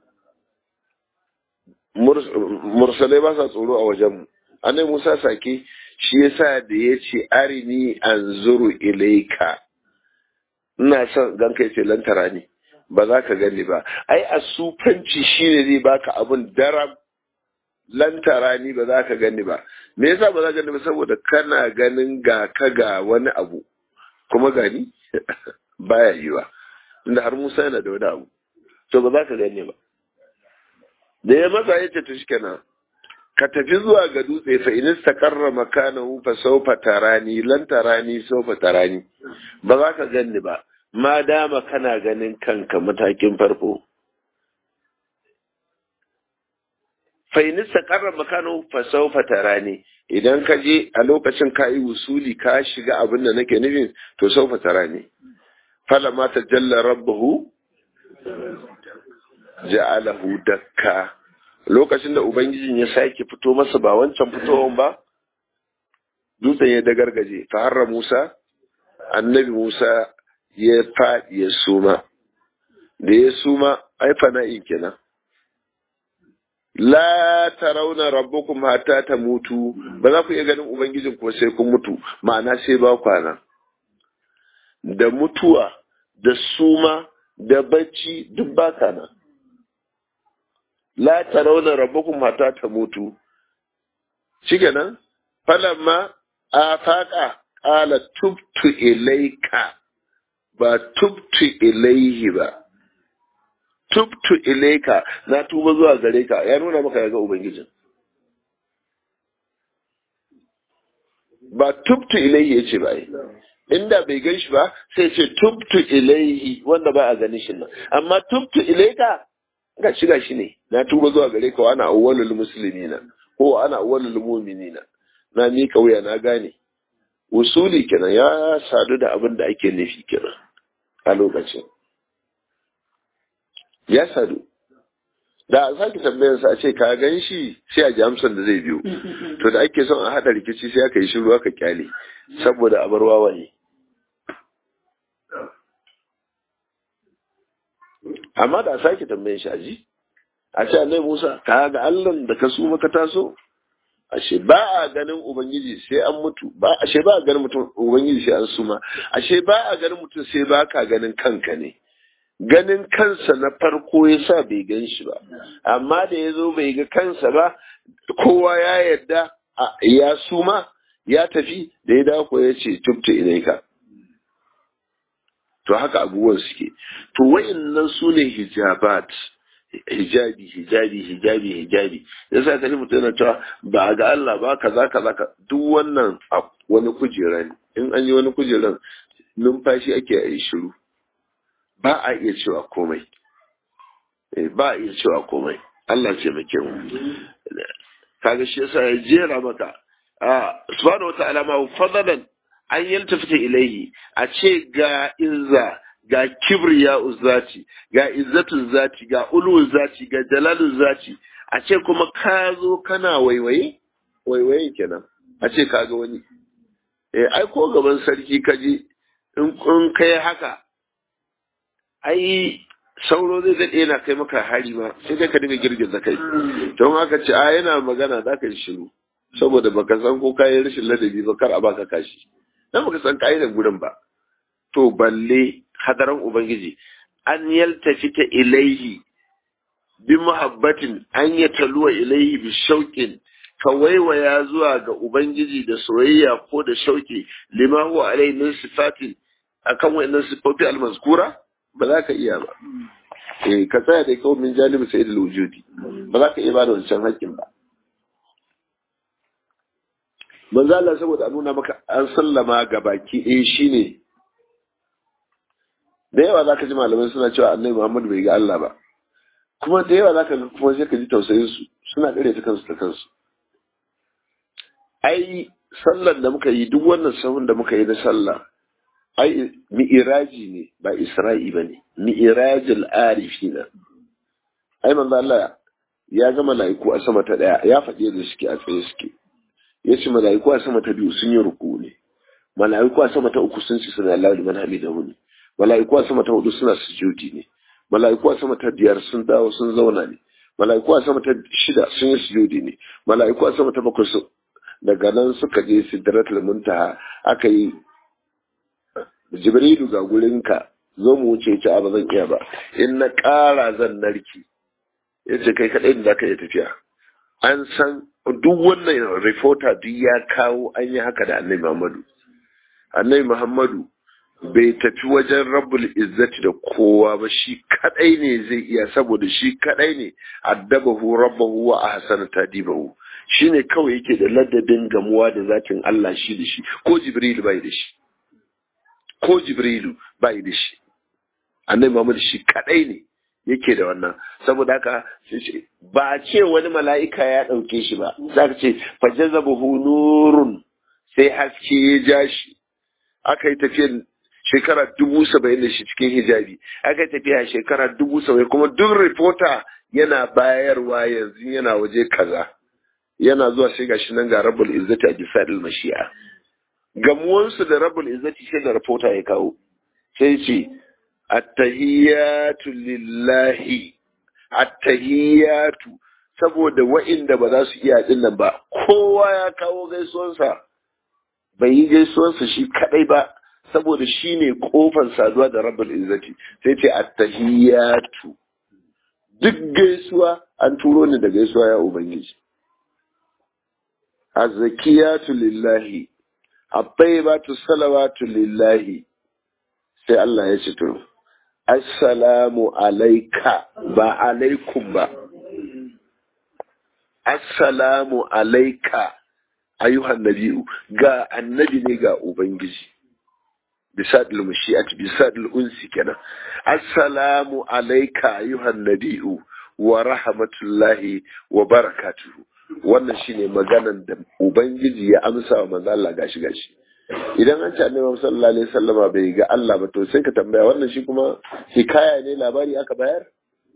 mursalai ba sa tsoro a wajenmu annabi Musa sake shi yasa da ya ce arini anzuru ilaika ina son gan kai ce lantara ne ba za ka gani ba ai a sufanci shine zai baka abun daram lantara ni ba za ka gani ba me yasa ba za ka gani ba saboda kana ganin ga ka ga wani abu kuma gani baya yiwa inda har Musa yana da wani abu to ba za ka gani ba da ya maza ya ce to shikenan ka tafi zuwa ga dutse fa in istaqarra makanahu fa sawfa tarani lan tarani sawfa tarani ba za ka ganni ba ma dama kana ganin kanka matakin farko fa in istaqarra makanahu fa sawfa tarani idan ka je a lokacin ka yi wusuli ka shiga abin da nake nufin to sawfa tarani falama tajalla rabbuhu ja'alahu dakka lokacin da ubangijin ya sake fito masa ba wancan fitowan ba dutsen ya dagargaje fa harra Musa annabi Musa ya faɗi ya suma da ya suma ai fana'in kenan la tarawna rabbukum hatta tamutu ba za ku iya ganin ubangijin ko sai kun mutu ma'ana sai ba kwana da mutuwa da suma da bacci duk ba kana la tarawna rabbakum hatta tamutu shikenan falamma afaqa qala tubtu ilayka ba tubtu ilayhi ba tubtu ilayka na tuba zuwa gare ka ya nuna maka ya ga ubangijin ba tubtu ilayhi yace ba inda bai gan shi ba sai ce tubtu ilayhi wanda ba a ganin shi nan amma tubtu ilayka ga shiga shi ne na tuba zuwa gare ka ana awwalul muslimina ko ana awwalul mu'minina na mi kauya na gane usuli kenan ya sadu da abin da ake nufi kenan a lokacin ya sadu da a sake tambayar sa a ce ka gan shi sai a ji amsar da zai biyo to da ake son a haɗa rikici sai aka yi shiru aka kyale saboda a bar wawaye amma da a sake tambayar shi a ji a ce annai musa ka ga allan da ka su maka taso ashe ba a ganin ubangiji sai an mutu ba ashe ba a ganin mutum ubangiji sai an suma ashe ba a ganin mutum sai ba ka ganin kanka ne ganin kansa na farko ya sa bai gan shi ba amma da ya zo bai ga kansa ba kowa ya yarda ya suma ya tafi da ya dako ya ce tubta ilaika to haka abubuwan suke to wayannan su ne hijabat hijabi hijabi hijabi hijabi ya sa ka mutum yana cewa ba ga Allah ba kaza kaza ka duk wannan wani kujera ne in an yi wani kujeran numfashi ake yi shiru ba a iya cewa komai ba a iya cewa komai Allah ce mai kyau kaga shi yasa ya jera maka a subhanahu wata'ala ma fadalan an yaltafita ilaihi a ce ga izza ga kibriya uzzati ga izzatu zati ga ulu zati ga jalalu zati a ce kuma ka zo kana waiwaye waiwaye kenan a ce ka ga wani eh ai ko gaban sarki kaje in kun kai haka ai sauro zai daɗe yana kai maka hari ma sai dai ka dinga girgiza kai don haka ce a yana magana za ka yi shiru saboda baka san ko kayan rashin ladabi ba kar a baka kashi dan baka san kayan gurin ba to balle hadaran ubangiji an yaltafi ta ilaihi bi muhabbatin an ya taluwa ilaihi bi shauƙin ka waiwaya zuwa ga ubangiji da soyayya ko da shauƙi lima huwa alaihi min sifatin akan wa'annan sifofi almazkura ba za ka iya ba eh ka tsaya da kawai min janibi sai da wujudi ba za ka iya ba da wancan haƙƙin ba manzo Allah saboda a nuna maka an sallama ga baki eh shine da yawa za ka ji malamai suna cewa annabi Muhammad bai ga Allah ba kuma da yawa za ka ga kuma sai ka ji tausayin su suna kare ta kansu da kansu ai sallar da muka yi duk wannan sahun da muka yi na sallah ai mi'iraji ne ba isra'i ba ne mi'irajil arifina ai manzo Allah ya ga mala'iku a sama ta daya ya faɗi da suke a tsaye suke ya ce mala'iku a sama ta biyu sun yi ruku ne mala'iku a sama ta uku sun ci suna Allah liman hamidahu ne mala'iku a sama ta hudu suna sujudi ne mala'iku a sama ta biyar sun dawo sun zauna ne mala'iku a sama ta shida sun yi sujudi ne mala'iku a sama ta bakwai su daga nan suka je sidratul muntaha aka yi jibrilu ga gurinka zo mu wuce ci a ba zan iya ba in na ƙara zan narki ya ce kai kaɗai da ka iya tafiya an san duk wannan reporter duk ya kawo an yi haka da annabi muhammadu annabi muhammadu bai tafi wajen rabbul izzati da kowa ba shi kadai ne zai iya saboda shi kadai ne addabahu rabbahu wa ahsana tadibahu shine kawai yake da ladabin gamuwa da zatin Allah shi da shi ko jibril bai da shi ko jibrilu bai da shi annabi Muhammad shi kadai ne yake da wannan saboda haka ba ce wani mala'ika ya dauke shi ba za ka ce fajazabahu nurun sai haske ya ja shi aka yi tafiyar shekara dubu saba'in da shi cikin hijabi aka yi tafiya shekara dubu saba'in kuma duk reporter yana bayarwa yanzu yana waje kaza yana zuwa sai gashi nan ga rabbul izzati a gisadil mashi'a gamuwansu da rabul izzati sai da rapota ya kawo sai ce attahiyatu lillahi attahiyatu saboda wa'inda ba za su iya din nan ba kowa ya kawo gaisuwansa bai yi gaisuwansa shi kadai ba saboda shi ne kofar saduwa da rabul izzati sai ce attahiyatu duk gaisuwa an turo ni da gaisuwa ya ubangiji azzakiyatu lillahi attaibatu salawatu lillahi sai Allah ya ce to assalamu alaika ba alaikum ba assalamu alaika ayyuhan nabi'u ga annabi ne ga ubangiji bisadil mushi'at bisadil unsi kenan assalamu alaika ayyuhan nabi'u wa rahmatullahi wa barakatuhu wannan shine maganan da ubangiji ya amsa wa manzo Allah gashi gashi idan an ce annabi sallallahu alaihi wasallama bai ga Allah ba to sai ka tambaya wannan shi kuma hikaya ne labari aka bayar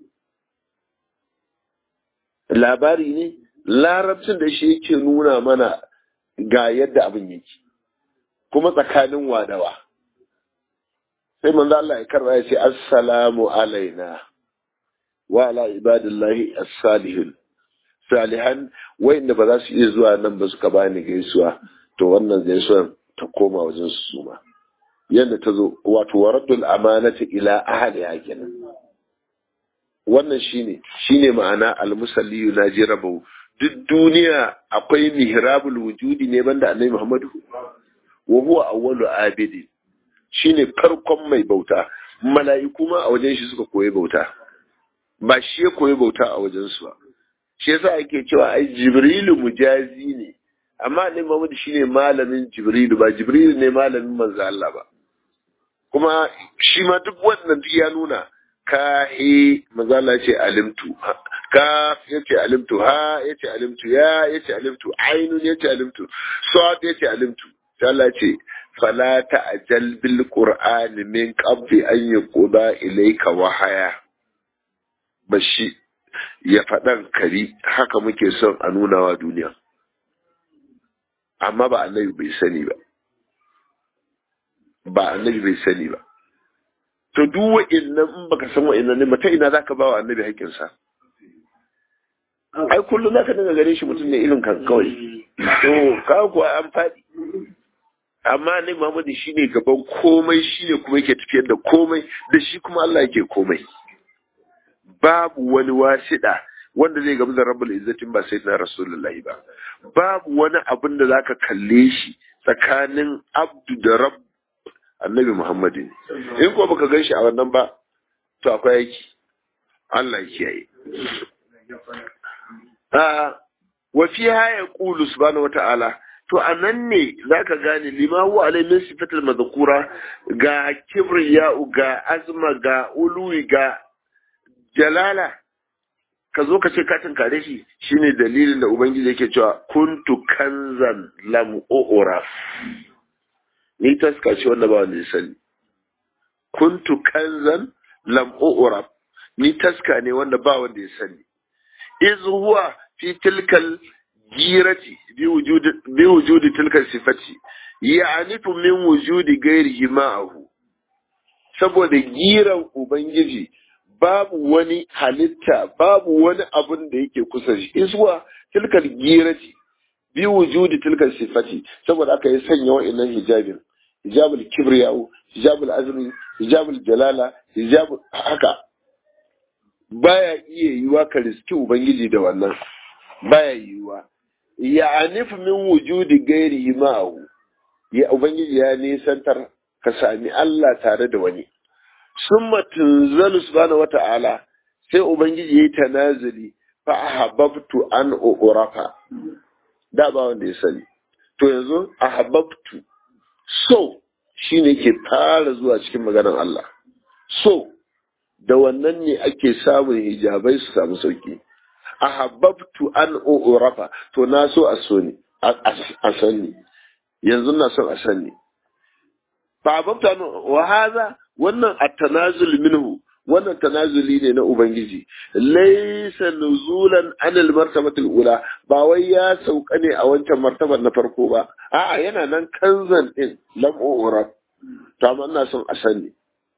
labari ne larabcin da shi yake nuna mana ga yadda abin yake kuma tsakanin wadawa sai manzo Allah ya karba ya ce assalamu alaina wa ala ibadillahi as-salihin salihan wayanda ba za su iya zuwa nan ba suka bani gaisuwa to wannan gaisuwar ta koma wajen su suma yadda ta zo wato waraddul amanati ila ahliha kenan wannan shine shine ma'ana al-musalli yunaji rabbu duk duniya akwai mihrabul wujudi ne banda annabi Muhammadu wa huwa awwalu abidin shine farkon mai bauta mala'iku ma a wajen shi suka koyi bauta ba shi ya koyi bauta a wajen su ba shi yasa ake cewa ai jibrilu mujazi ne amma annabi Muhammad shine malamin jibrilu ba jibrilu ne malamin manzo Allah ba kuma shi ma duk wannan duk ya nuna ka he manzo Allah ce alimtu ka yace alimtu ha yace alimtu ya yace alimtu ainun yace alimtu sad yace alimtu sai Allah ce fala ta'jal bil qur'ani min qabli an yuqda ilayka wahaya bashi ya faɗan kari haka muke son a nuna wa duniya amma ba annabi bai sani ba ba annabi bai sani ba to duk wa'annan in baka san wa'annan ne mata ina zaka ba wa annabi haƙƙinsa ai kullum zaka dinga gare shi mutum ne irin kan kawai to ka kuwa an faɗi amma ne Muhammadu shine gaban komai shine kuma yake tafiyar da komai da shi kuma Allah yake komai babu wani wasiɗa wanda zai gamu da rabbul izzatin ba sai na rasulullahi ba babu wani abin da zaka kalle shi tsakanin abdu da rabb annabi muhammadin in ko baka gan shi a wannan ba to akwai yaki Allah ya kiyaye a wa fiha yaqulu subhanahu wata'ala to anan ne zaka gane lima huwa alai min sifatil madhkura ga kibriya'u ga azma ga uluwi ga jalala ka zo ka ce ka tunkare shi shine dalilin da ubangiji yake cewa kuntu kanzan lam u'raf ni taska ce wanda ba wanda ya sani kuntu kanzan lam u'raf ni taska ne wanda ba wanda ya sani iz huwa fi tilkal girati bi wujudi bi wujudi tilkal sifati ya'nifu min wujudi ghairihi ma'ahu saboda giran ubangiji babu wani halitta babu wani abun da yake kusa shi iswa tilkal girati bi wujudi tilkal sifati saboda aka yi sanya wa'annan hijabin hijabul kibriyau hijabul azmi hijabul jalala hijabul haka baya iya yiwa ka riski ubangiji da wannan baya yiwa ya anif min wujudi gairihi ma'ahu ya ubangiji ya nisantar ka sami Allah tare da wani summa tunzalu subhanahu wata'ala sai ubangiji yayi tanazuli fa ahabbtu an urafa da ba wanda ya sani to yanzu ahabbtu so shine ke fara zuwa cikin maganar Allah so da wannan ne ake samun hijabai su samu sauki ahabbtu an urafa to na so a so ne a sani yanzu na son a sani fa ahabbtu an wa hadha wannan at-tanazul minhu wannan tanazuli ne na ubangiji laysa nuzulan anil martabatil ula ba wai ya sauka ne a wancan martabar na farko ba a'a yana nan kanzan din lam urab to amma ina son a sani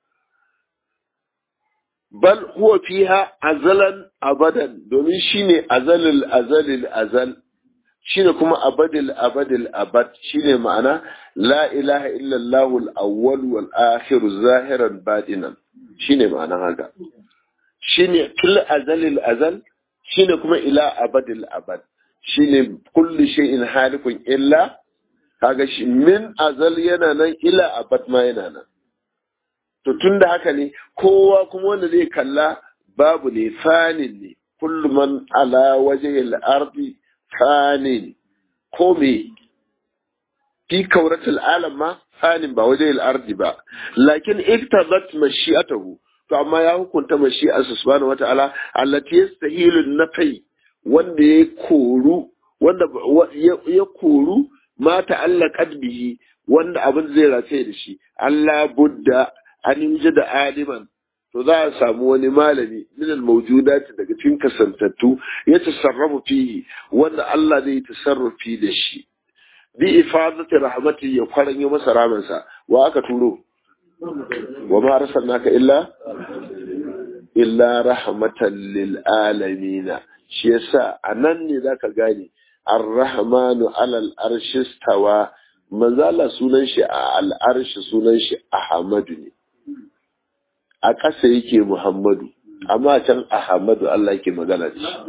bal huwa fiha azalan abadan domin shine azalil azalil azal shine kuma abadil abadil abad shine ma'ana la ilaha illallah al-awwal wal akhir zahiran batinan shine ma'anan haka shine fil azalil azal shine kuma ila abadil abad shine kullu shay'in halikun illa kaga shi min azal yana nan ila abad ma yana nan to tunda haka ne kowa kuma wanda zai kalla babu ne fanin ne kullu man ala wajhil ardi fanin ko me fi kauratul alam ma fanin ba wajen ardi ba lakin iktabat mashi'atahu to amma ya hukunta mashi'arsa subhanahu wata'ala allati yastahilu nafai wanda ya koru wanda ya koru ma ta'allaqat bihi wanda abin zai rataye da shi Allah budda an yi da aliman to za a samu wani malami minal mawjudati daga cikin kasantattu ya tasarrafu fihi wanda Allah zai tasarrufi da shi bi ifadati rahmati ya kwaranyo masa ramansa wa aka turo wa ma arsalnaka illa illa rahmatan lil alamin shi yasa anan ne zaka gane ar-rahmanu alal arshi stawa manzo Allah sunan shi a al-arshi sunan shi Ahmadu ne a ƙasa yake Muhammadu amma can Ahmadu Allah yake magana da shi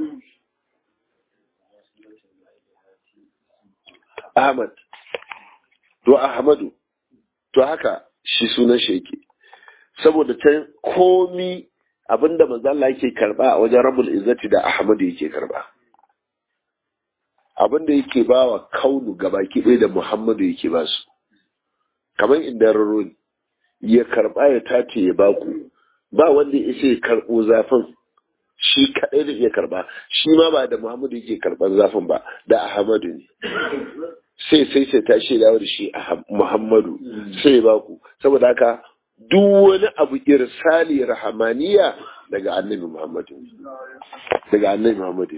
Ahmad to Ahmadu to haka shi sunan shi yake saboda ta komi abinda manzo Allah yake karba a wajen Rabbul Izzati da Ahmadu yake karba abinda yake bawa kaunu gabaki ɗaya da Muhammadu yake ba su kamar inda raro ya karba ya tace ya baku ba wanda ya isa ya karbo zafin shi kaɗai da iya karba shi ma ba da Muhammadu yake karban zafin ba da Ahmadu ne sai sai sai ta shi da shi Muhammadu sai ba ku saboda haka duk wani abu irsali rahamaniya daga annabi Muhammadu daga annabi Muhammadu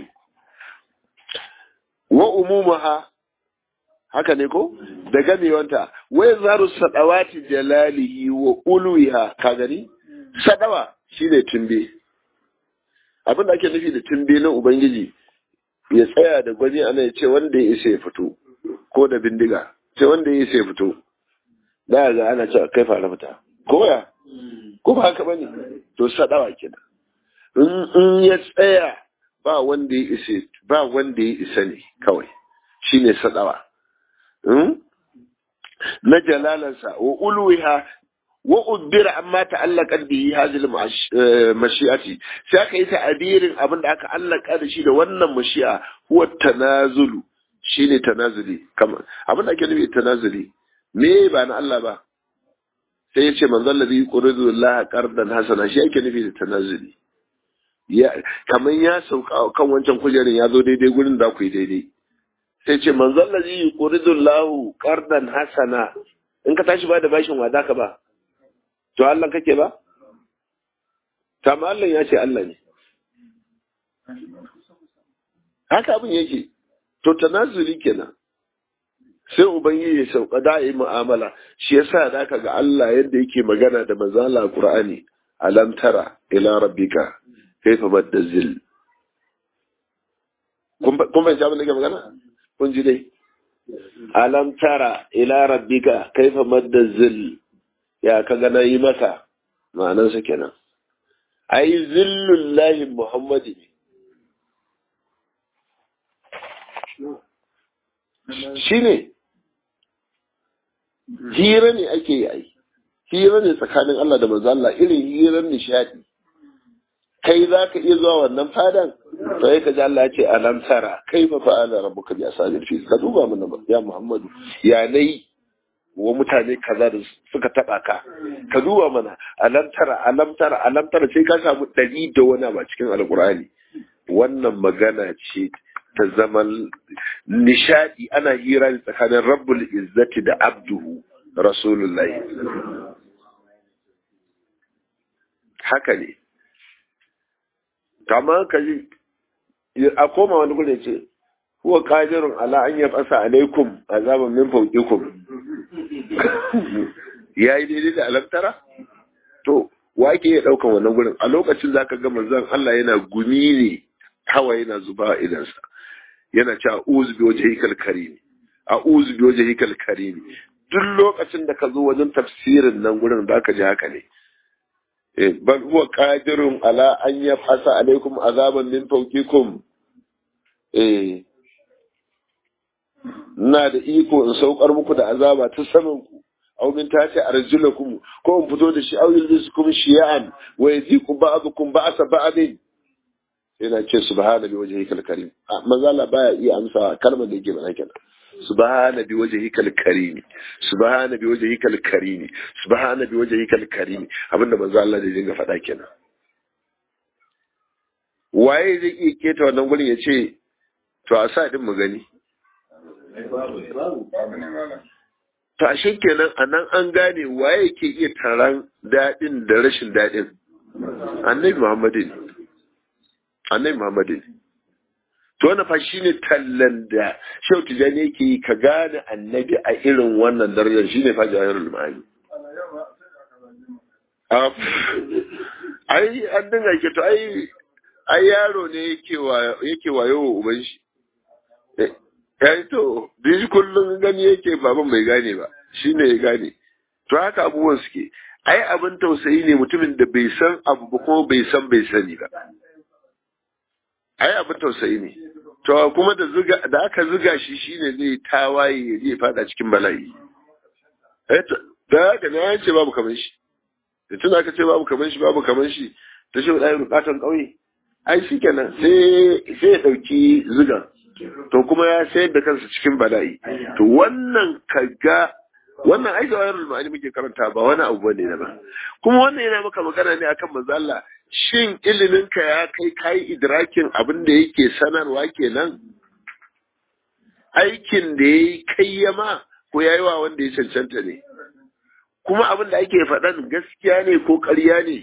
wa umumaha haka ne ko da gamewanta wai zaru sadawati jalalihi wa ulwiha ka gani sadawa shine tumbe abin da ake nufi da tumbe na ubangiji ya tsaya da gwani ana ya ce wanda ya isa ya fito ko da bindiga sai wanda ya sai fito da ga ana cewa kai fara fita ko ya ko ba haka bane to sadawa kenan in ya tsaya ba wanda ya isa ba wanda ya isa ne kawai shine sadawa na jalalansa wa ulwiha wa uddira amma ta'allaqat bihi hadhihi mashi'ati sai aka yi ta'abirin abin da aka allaka da shi da wannan mashi'a huwa tanazulu shi ne tanazuli kamar abin da ake nufi tanazuli me ba na Allah ba sai ya ce manzon ladhi yuridu Allah qardan hasana shi ake nufi da tanazuli ya kamar ya sauka kan wancan kujerin ya zo daidai gurin da ku yi daidai sai ce manzon ladhi yuridu Allah qardan hasana in ka tashi ba da bashin wa zaka ba to Allah kake ba kama Allah ya ce Allah ne haka abin yake to tanazuli kenan sai ubangiji ya sauka da yi mu'amala shi yasa da ka ga Allah yadda yake magana da manzala Qur'ani alam tara ila rabbika kaifa badda zil kun bai abin da ke magana kun ji dai alam tara ila rabbika kaifa madda zil ya ka ga yi masa ma'anarsa kenan ai zillullahi muhammadi ne shi ne hira ne ake yi ai hira ne tsakanin Allah da manzo Allah irin hirar nishadi kai za ka iya zuwa wannan fadan to ya kaji Allah ya ce alam tara kai fa fa'ala rabbuka bi asabil fi ka duba mana ya Muhammadu ya nayi wa mutane kaza da suka taba ka ka duba mana alam tara alam tara alam tara sai ka samu dari da wani ba cikin alqur'ani wannan magana ce ta zaman nishadi ana hira ne tsakanin rabbul izzati da abduhu rasulullahi haka ne kama ka ji a koma wani gudu ce huwa qadirun ala an yab'asa alaikum azaban min fawqikum yayi daidai da alamtara to wa ke iya daukan wannan gurin a lokacin zaka ga manzon Allah yana gumi ne hawa yana zuba idansa yana ce a'udhu bi wajhikal karim a'udhu bi wajhikal karim duk lokacin da ka zo wajen tafsirin nan gurin zaka ji haka ne bal huwa qadirun ala an yafasa alaikum azaban min fawqikum eh ina da iko in saukar muku da azaba ta saman ku aw min tati arjulakum ko in fito da shi aw yulbisukum shi'an wa yaziku ba'dukum ba'sa ba'din yana ce subhana bi wajhikal karim manzo Allah baya iya amsa kalmar da yake bana kenan subhana bi wajhikal karim subhana bi wajhikal karim subhana bi wajhikal karim abinda manzo Allah da dinga faɗa kenan waye zai iya keta wannan gurin ya ce to a sa din mu gani to ashe kenan a nan an gane waye ke iya taron daɗin da rashin daɗin annabi muhammadu ne annabi muhammadu ne to wannan fa shine tallan da shau tijani yake yi ka gane annabi a irin wannan darajar shine fa jawahirul ma'ani ai an dinga ke to ai ai yaro ne yake yake wayo wa uban shi ya to bishi kullum gani yake baban bai gane ba shi ne ya gane to haka abubuwan suke ai abin tausayi ne mutumin da bai san abu ba kuma bai san bai sani ba ai abin tausayi ne to kuma da zuga da aka zuga shi shine zai tawaye ya je fada cikin bala'i da haka ne ya ce babu kamar shi da tun aka ce babu kamar shi babu kamar shi ta shi ɗaya rukatan ƙauye ai shi kenan sai sai ya ɗauki zugan to kuma ya sayar da kansa cikin bala'i to wannan kaga wannan ai da wayar ma'ani muke karanta ba wani abu bane na ba kuma wannan yana maka magana ne akan manzo Allah shin ilimin ka ya kai kai idrakin abin da yake sanarwa kenan aikin da yayi kayyama ko yayi wa wanda ya cancanta ne kuma abin da ake faɗan gaskiya ne ko ƙarya ne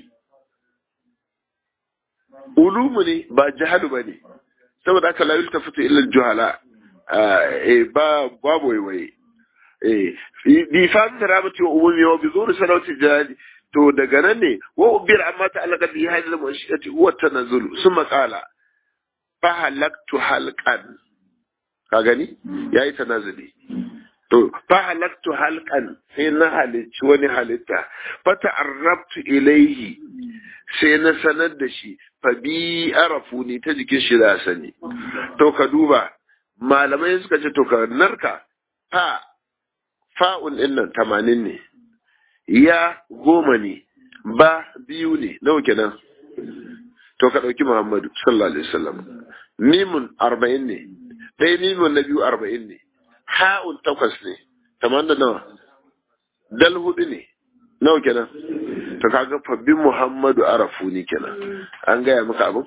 ulumu ne ba jahalu ba ne saboda haka la yultafitu illa juhala ba babu waiwaye bi fahimta taramati wa umumi wa bi zuri salawati jahali to daga nan ne wa ubir amma ta alaka bi hadhihi al-mashiyati huwa tanazzul summa qala fa halaktu halqan ka gani yayi tanazzuli to fa halaktu halqan sai na halicci wani halitta fa ta'arrabtu ilayhi sai na sanar da shi fa bi arafu ni ta jikin shi da sani to ka duba malamai suka ce to ka narka fa fa'un din nan tamanin ne ya goma ne ba biyu ne nawa kenan to ka ɗauki muhammadu sallallahu alaihi wasallam mimun arba'in ne ɗaya mimun na biyu arba'in ne ha'un takwas ne tamanin da nawa dal hudu ne nawa kenan to kaga fabbin muhammadu arafu ni kenan an gaya maka abu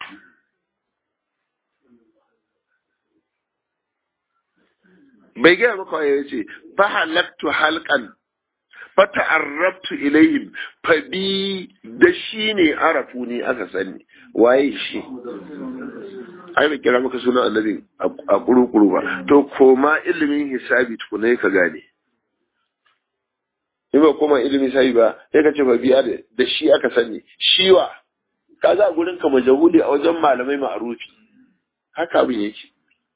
bai gaya maka ya ce fa halaktu halqan fa ta'arrabtu ilayhim fa bi da shi ne arafu ni aka sani waye shi ai bai kira maka sunan annabi a kurukuru ba to koma ilimin hisabi tukuna ka gane in ba koma ilimin hisabi ba sai ka ce ba biya da shi aka sani shiwa ka za gurin ka majahuli a wajen malamai ma'arufi haka abin yake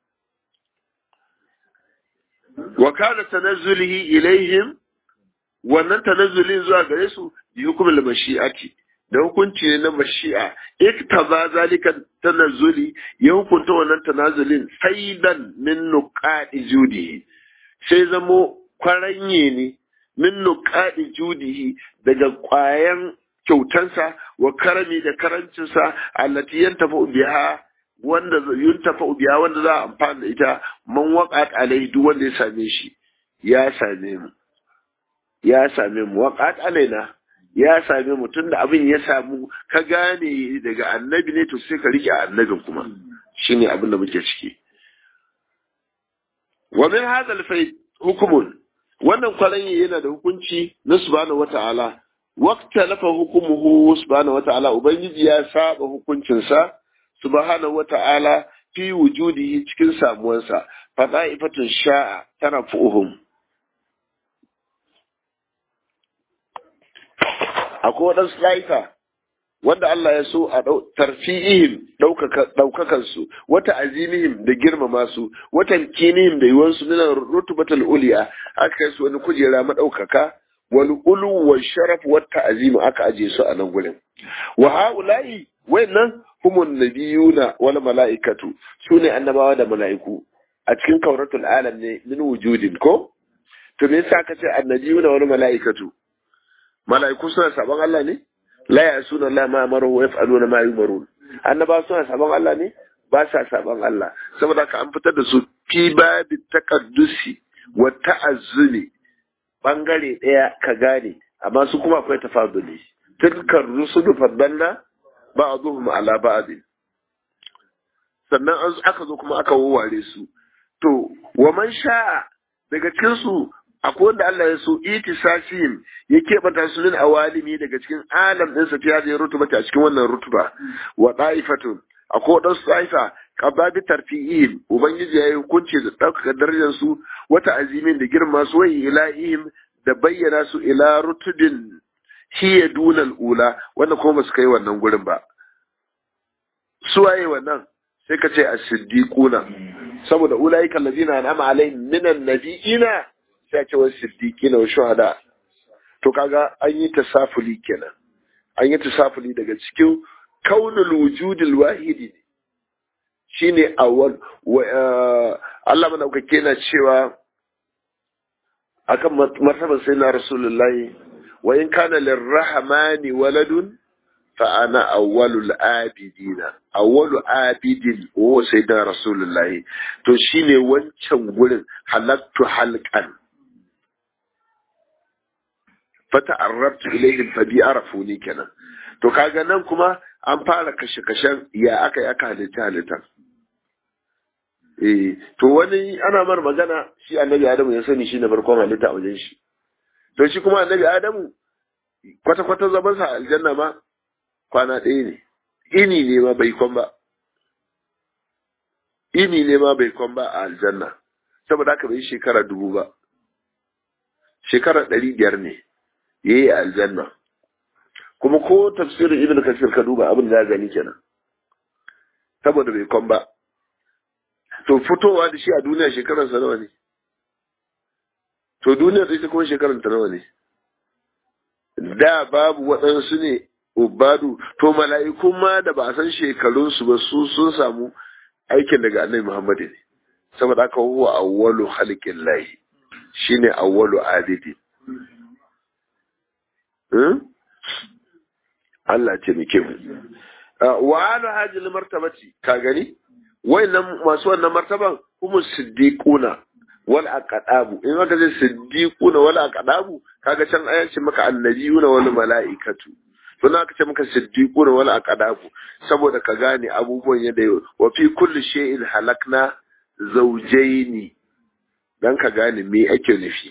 wa kana tanazzulihi ilaihim wannan tanazzulin zuwa gare su bi hukumul mashi'ati da hukunci ne na mashi'a iktaba zalika tanazzuli ya hukunta wannan tanazulin saidan min nuqadi judihi sai zamo kwaranye ne min nuqadi judihi daga kwayan kyautansa wa karami da karancinsa allati yantafa biha wanda yuntafa biya wanda za a amfana da ita man waqat alai duk wanda ya same shi ya same mu ya same mu waqat alaina ya same mu tunda abin ya samu ka gane daga annabi ne to sai ka rike annabin kuma shine abin da muke ciki wa min hadha al hukumun wannan kwaranye yana da hukunci na subhanahu wata'ala waqta lafa hukumuhu subhanahu wata'ala ubangiji ya saba hukuncinsa subhanahu wata'ala fi wujudihi cikin samuwansa fada'ifatun sha'a tana fuhum akwai waɗansu layuka wanda Allah ya so a tarfi'ihim ɗaukakan su wata azimihim da girmama su wata kinihim da yiwuwar su nuna rutubatul uliya aka kai su wani kujera maɗaukaka wal ulu wa sharaf wa ta'zimu aka aje su a nan gurin wa haula'i wayannan humun nabiyuna wal mala'ikatu sune annabawa da mala'iku a cikin kauratul alam ne min wujudin ko to me yasa ka ce annabiyuna wal mala'ikatu mala'iku suna sabon Allah ne la ya'suna Allah ma amaru wa yaf'aluna ma yumarun annaba suna sabon Allah ne ba sa sabon Allah saboda ka an fitar da su fi babi taqaddusi wa ta'azzuli bangare daya ka gane amma su kuma akwai tafaduli tilkar rusulu faddalna ba'dhum ala ba'd sannan aka zo kuma aka wawware su to wa man sha'a daga cikin su akwai wanda Allah ya so itisasihim ya keɓanta su min awalimi daga cikin alam ɗinsa ta yaje rutuba a cikin wannan rutuba wa ɗa'ifatun akwai waɗansu ɗa'ifa qababi tarfi'ihim ubangiji ya yi hukunci da ɗaukaka darajar su wata azimin da girma su wai ilahihim da bayyana su ila rutubin hiya dunal ula wanda kuma ba su kai wannan gurin ba su waye wannan sai ka ce as-siddiquna saboda ulaika allazina an'ama alaihim minan nabiyina sai ce wasu siddiqina wa shuhada to kaga an yi tasafuli kenan an yi tasafuli daga cikin kaunul wujudil wahidi shine awwal wa Allah madaukake na cewa akan martaban sayyidina rasulullahi wa in kana lirrahmani waladun fa ana awwalul abidina awwalu abidin wa sayyidina rasulullahi to shine wancan gurin halattu halqan fata arrabtu ilayhim fa bi arafuni kenan to kaga nan kuma an fara kashe kashen ya aka yi aka halitta halitta eh to wani ana mar magana shi annabi adamu ya sani shi na farkon halitta a wajen shi to shi kuma annabi adamu kwata kwata zaman sa aljanna ma kwana ɗaya ne ini ne ma bai kwan ba ini ne ma bai kwan ba a aljanna saboda haka bai shekara dubu ba shekara ɗari biyar ne ya yi a aljanna kuma ko tafsirin ibn kasir ka duba abin da gani kenan saboda bai kwan ba to fitowa da shi a duniya shekararsa nawa ne to duniya da ita kuma shekararta nawa ne da babu waɗansu ne ubadu to mala'ikun ma da ba a san shekarunsu ba su sun samu aikin daga annabi muhammadu ne saboda aka huwa awwalu halikin lahi shine awwalu abidi Allah ce muke mu wa ala hajil martabati ka gani wayannan masu wannan martaban kuma siddiquna wal aqdabu in aka ce siddiquna wal aqdabu kaga can ayan ce maka annabiyuna wal malaikatu to aka ce maka siddiquna wal aqdabu saboda ka gane abubuwan yadda wa fi kulli shay'in halakna zawjaini dan ka gane me ake nufi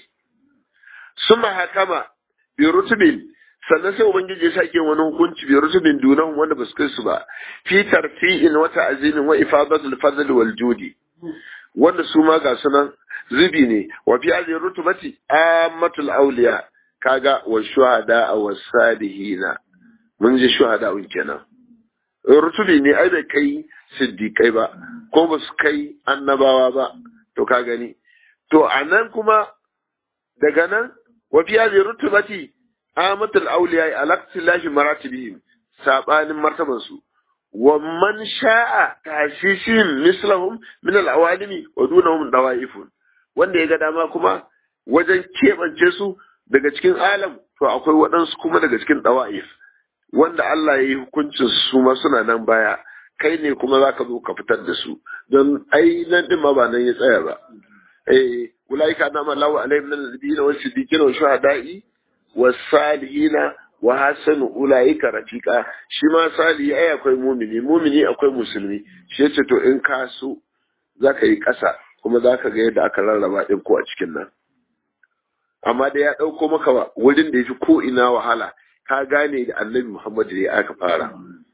suma hakama bi rutubin sannan sai ubangiji ya sake wani hukunci bi rutubin dunan wanda ba su kai su ba fi tarfi'in wa ta'zimin wa ifadatul fadl wal judi wanda su ma ga sunan zubi ne wa fi hadhihi rutubati ammatul awliya kaga wa shuhada wa salihina mun ji shuhada un kenan rutubi ne ai bai kai siddiqai ba ko ba su kai annabawa ba to ka gani to anan kuma daga nan wa fi hadhihi rutubati amatul awliya alaqtilahi maratibihim sabanin martaban su wa man sha'a tashishin mislahum min al-awalimi wa dunahum dawaifun wanda ya ga dama kuma wajen keɓance su daga cikin alam to akwai waɗansu kuma daga cikin dawaif wanda Allah ya yi hukuncin su ma suna nan baya kai ne kuma za ka zo ka fitar da su don ai nan din ma ba nan ya tsaya ba eh ulaika nama lahu alaihim min al-nabiyina wa siddiqina wa shuhada'i wasalihina wa hasanu ulaika rafiqa shi ma salihi ai akwai mumini mumini akwai musulmi shi yace to in ka so zaka yi ƙasa kuma zaka ga yadda aka rarraba din ko a cikin nan amma da ya ɗauko maka wurin da yafi ko ina wahala ka gane da annabi Muhammad da aka fara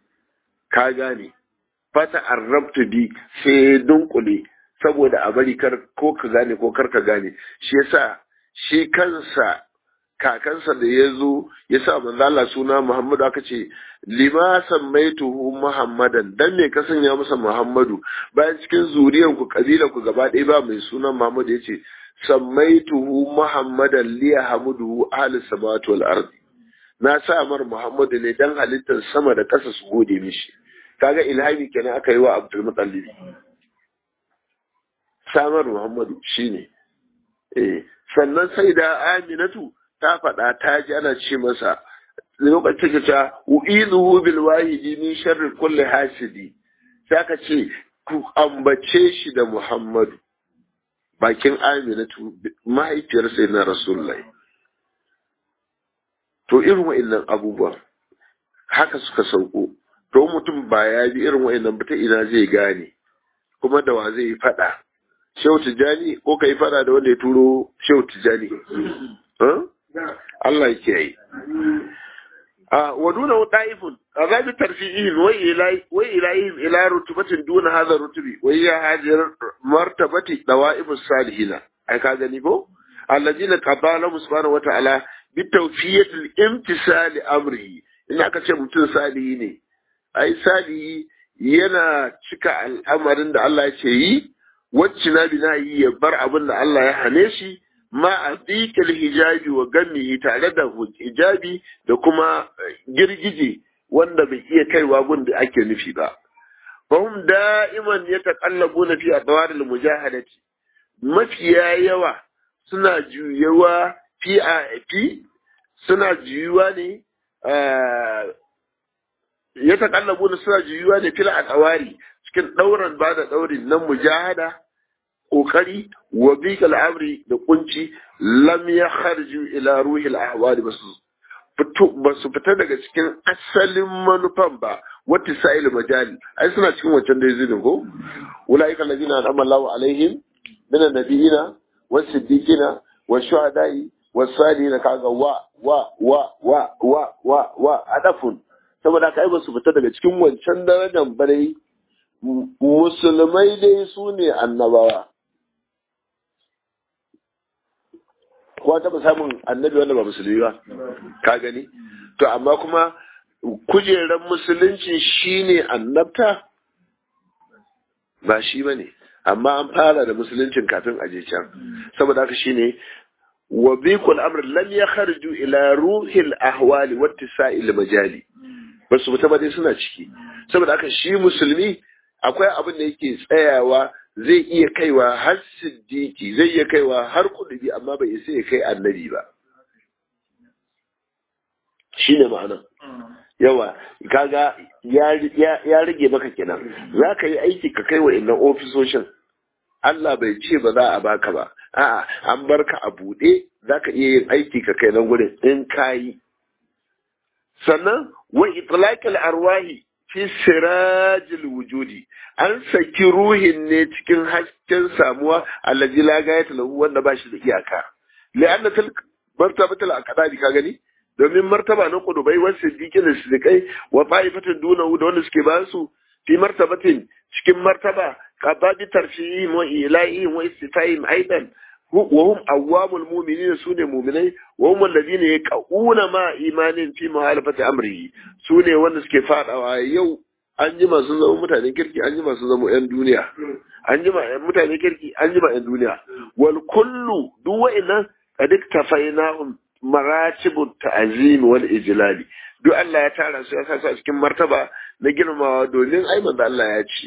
ka gane fata arrabtu bi sai dunkule saboda a bari kar ko ka gane ko kar ka gane shi yasa shi kansa kakansa da ya zo ya sa manzo Allah suna Muhammadu aka ce lima sammaituhu Muhammadan dan me ka sanya masa Muhammadu bayan cikin zuriyar ku kabila ku gaba ɗaya ba mai sunan Muhammadu yace sammaituhu Muhammadan li yahmuduhu ahli samawati wal ardi na sa mar Muhammadu ne dan halittar sama da ƙasa su gode mishi kaga ilhami kenan aka yi wa Abdul Muttalib samar Muhammadu shine eh sannan sai da Aminatu ta faɗa ta ji ana ce masa lokacin da ta u'izuhu bil wahidi min sharri kulli hasidi sai ka ce ku ambace shi da Muhammadu bakin Aminatu mahaifiyar sai na Rasulullahi to irin wa'annan abubuwan haka suka sauko to mutum ba ya bi irin wa'annan ba ta ina zai gane kuma da wa zai faɗa shehu tijjani ko ka yi fada da wanda ya turo shehu tijjani Allah ya kiyaye ودونه طائف عذاب ترفيعهم وإليهم إلى رتبة دون هذا الرتب وهي هذه مرتبة دوائب الصالحين أي كذا نيكو الذين قضى لهم سبحانه وتعالى بتوفية الامتثال أمره إن أكثر ممتن صالحين أي صالحي yana cika al'amarin da Allah ya ce yi, wacce na bi na yi ya bar abin da Allah ya hane shi, ma a ɗiƙil hijabi wa gamihi tare da hijabi da kuma girgije wanda bai iya kaiwa gun da ake nufi ba. Fahim da'iman ya taƙallabu na fi a tsawarin mujahadati, mafiya yawa suna juyewa fi a fi suna juyuwa ne ya taƙallabu na suna juyuwa ne fil a tsawari cikin ɗauran ba da ɗaurin nan mujahada kokari wa bikal amri da kunci lam ya kharju ila ruhil ahwali basu fito basu fita daga cikin asalin manufan ba wata sa'il majali ai suna cikin wancan da yazidin ko ulaika allazina an'ama Allahu alaihim min annabiyina was siddiqina was shuhada'i was salihina kaga wa wa wa wa wa wa wa adafun saboda kai basu fita daga cikin wancan darajar bare musulmai dai su ne annabawa ko taɓa samun annabi wanda ba musulmi ba ka gani to amma kuma kujerar musulunci shine annabta ba shi ba ne amma an fara da musuluncin kafin aje can saboda haka shine wa bikul amr lam yakharju ila ruhil ahwali wa tisa'il majali basu fita ba dai suna ciki saboda haka shi musulmi akwai abin da yake tsayawa zai iya kaiwa har siddiki zai iya kaiwa har kudubi amma bai isa ya kai annabi ba shi ne ma'anan yawa kaga ya rage maka kenan za ka yi aiki ka kai wa innan ofisoshin Allah bai ce ba za a baka ba a'a an bar ka a buɗe za ka iya yin aiki ka kai nan gurin in ka yi sannan wa itlaqil arwahi fi sirajil wujudi an saki ruhin ne cikin hasken samuwa allazi la gayata lahu wanda ba shi da iyaka li'anna til martabatul aqdari ka gani domin martaba na kudubai wasu siddiqin da siddiqai wa ta'ifatin duna da wanda suke ba su fi martabatin cikin martaba qababi tarfihim wa ilahihim wa istifaihim aidan وهم أوام المؤمنين سنة مؤمنين وهم الذين يقعون مع إيمان في مخالفة أمره سنة ونس كفار أو يو an jima sun zama mutanen kirki an jima sun zama 'yan duniya an jima mutanen kirki an jima 'yan duniya wal kullu duk wa'annan qad iktafainahum maratibut ta'zim wal ijlali duk Allah ya tara su ya sa su a cikin martaba na girmamawa domin ai manzo Allah ya ce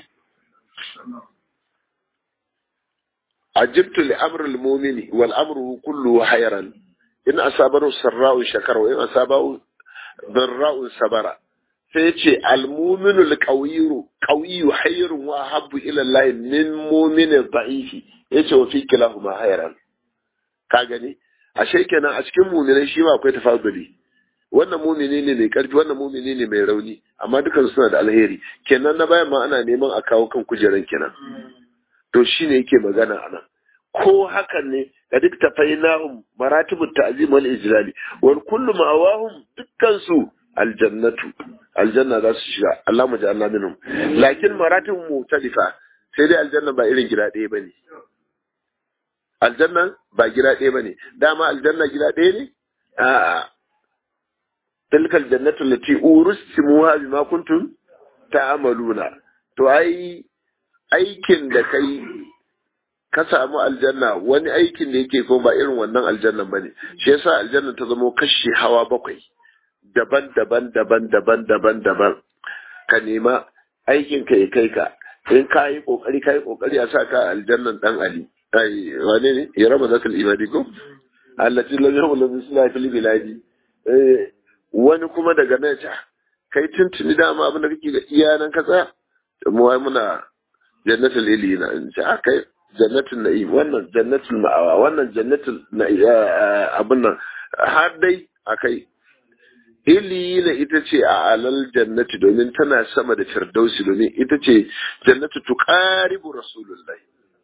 عجبت لأمر المؤمن والأمر كله حيرا إن أصابه سراء شكر وإن أصابه ضراء صبر سيتي المؤمن القوي قوي حير وأحب إلى الله من مؤمن ضعيف yace wa fi kilahuma hayran ka gani ashe kenan a cikin mu'minai shi ma akwai tafaduli wannan mu'mini ne mai karfi wannan mu'mini ne mai rauni amma dukan suna da alheri kenan na bayan ma ana neman a kawo kan kujeran kenan to shi ne yake magana a nan ko hakan ne ga duk tafainahum maratibut ta'zim wal ijlali wal kullu ma'awahum dukkan su aljannatu aljanna za su shiga Allah mu ja'alna minhum lakin maratibun mutalifa sai dai aljanna ba irin gida ɗaya bane aljanna ba gida ɗaya bane dama aljanna gida ɗaya ne a'a tilkal jannatu allati ursimuha bima kuntum ta'maluna to ai aikin da kai ka samu aljanna wani aikin da yake ko ba irin wannan aljannan bane shi yasa aljanna ta zama kashi hawa bakwai daban daban daban daban daban daban ka nema aikin ka ya kai ka in ka yi kokari ka yi kokari a sa ka aljannan dan ali ai wane ne ya raba zakal ibadi ko allati lam yahul bisla fil biladi eh wani kuma daga nan ta kai tuntuni dama abin da kake ga iyanan ka tsaya mu wai muna jannatul ilina in ce aka jannatul na'im wannan jannatul ma'awa wannan jannatul abin nan har dai akai ilina ita ce a alal jannati domin tana sama da firdausi domin ita ce jannatu tuqaribu rasulullahi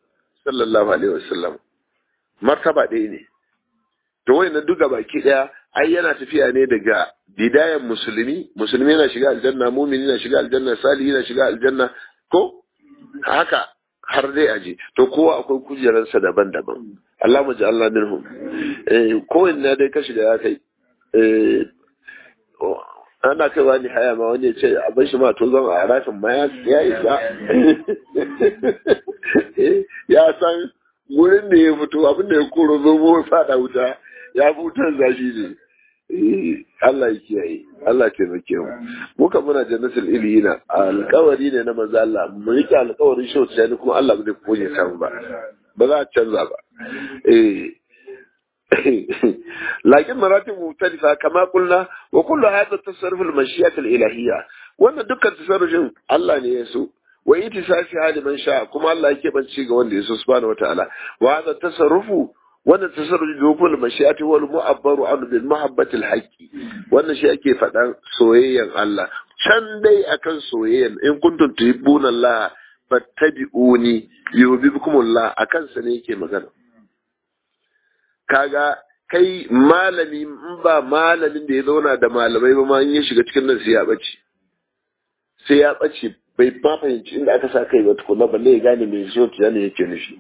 sallallahu alaihi wasallam martaba ɗaya ne to wai na duka baki ɗaya ai yana tafiya ne daga bidayan musulmi musulmi yana shiga aljanna mumini na shiga aljanna salihi na shiga aljanna ko haka har dai aje to kowa akwai kujeransa daban-daban Allah mu ji Allah minhum eh kowanne dai ka shiga ya kai eh ana kai wani haya ma wani ya ce a bar shi ma to zan a rashin ma ya isa ya san wurin da ya fito abin da ya koro zomo ya fada wuta ya fi wutar zafi ne Allah ya kiyaye Allah ya taimake mu muka muna jannatul iliyina alƙawari ne na manzo Allah mu rike alƙawarin shi wata ne kuma Allah ba zai koje samu ba ba za a canza ba eh لكن مراتب مختلفة كما قلنا وكل هذا التصرف المشيئة الإلهية وأن دكا تصرف الله نيسو وإتساسها لمن شاء كما الله يكيب أن شيء وأن يسو سبحانه وتعالى وهذا التصرف وأن التصرف لدخول المشيئة هو المعبر عنه بالمحبة الحق وأن شيء كيف أن سويا الله can dai akan soyayyan in kuntum tuhibbuna Allah fattabi'uni yuhibbukumullah akan sa ne yake magana kaga kai malami in ba malamin da ya zauna da malamai ba ma in ya shiga cikin nan sai ya bace sai ya bace bai ma fahimci inda aka sa kai ba tukuna balle ya gane me so ta ne yake nufi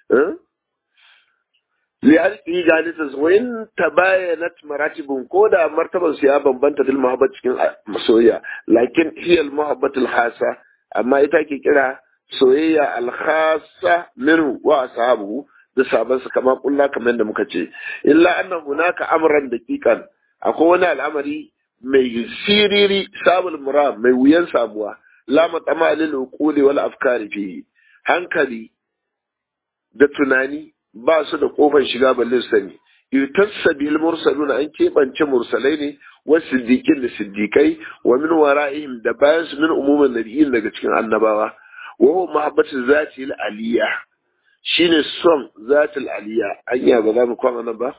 li alqi jalisa wa in tabayanat maratibun ko da martaban su ya bambanta dil muhabbat cikin soyayya lakin hiya al muhabbat al khasa amma ita ke kira soyayya al khasa minhu wa ashabuhu da sabansa kama kulla kamar yadda muka ce illa annan hunaka amran daqiqan akwai wani al'amari mai siriri sabul mura mai wuyan samuwa la matama lil uquli wal afkari fihi hankali da tunani ba su da kofar shiga balle sani yutassa bil mursalun an keɓance mursalai ne wa siddiqin da siddiqai wa min wara'ihim da bayan su min umumin nabiyyin daga cikin annabawa wa huwa mahabbatu zati al aliyah shine son zatul aliya anya ba za mu kwana nan ba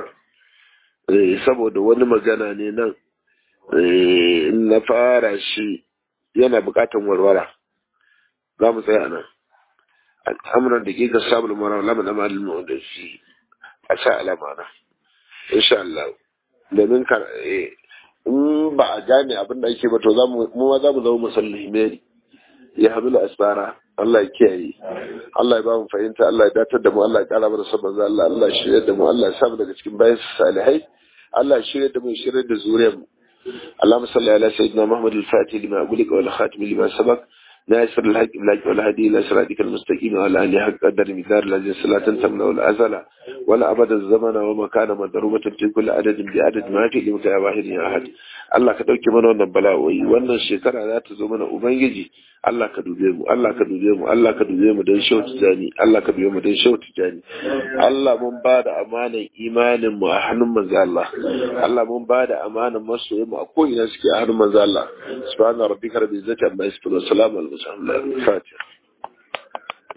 saboda wani magana ne nan na fara shi yana bukatan warwara za mu tsaya nan al'amuran da ke ga sabon mara lama na malin mu da shi a sa alama na insha Allah domin ka in ba a gane abin da ake ba to mu ma za mu zama musulmi ya hamilu asbara Allah ya kiyaye Allah ya ba mu fahimta Allah ya datar da mu Allah ya kara mana sabon Allah Allah ya shirya da mu Allah ya sa mu daga cikin bayan salihai Allah ya shirya da mu shirya da zuriyar mu اللهم صل على سيدنا محمد الفاتح لما أقولك والخاتم لما سبق ناصر الحق بالحق والهدي إلى صراطك المستقيم وعلى آله حق قدر مقدار الذي لا تنسمنا ولا أزل ولا أبد الزمن ومكان مضروبة في كل عدد بعدد ما في لمك واحد يا أحد Allah ka ɗauke mana wannan bala'o'i wannan shekara za ta zo mana ubangiji Allah ka dube mu Allah ka dube mu Allah ka dube mu don shau tijani Allah ka dube mu don shau tijani Allah mun ba da amanan imanin mu a hannun manzo Allah Allah mun ba da amanan masoyi mu a ko'ina suke a hannun manzo Allah subhana rabbika rabbil izzati amma yasifun wa salamun al mursalin fatiha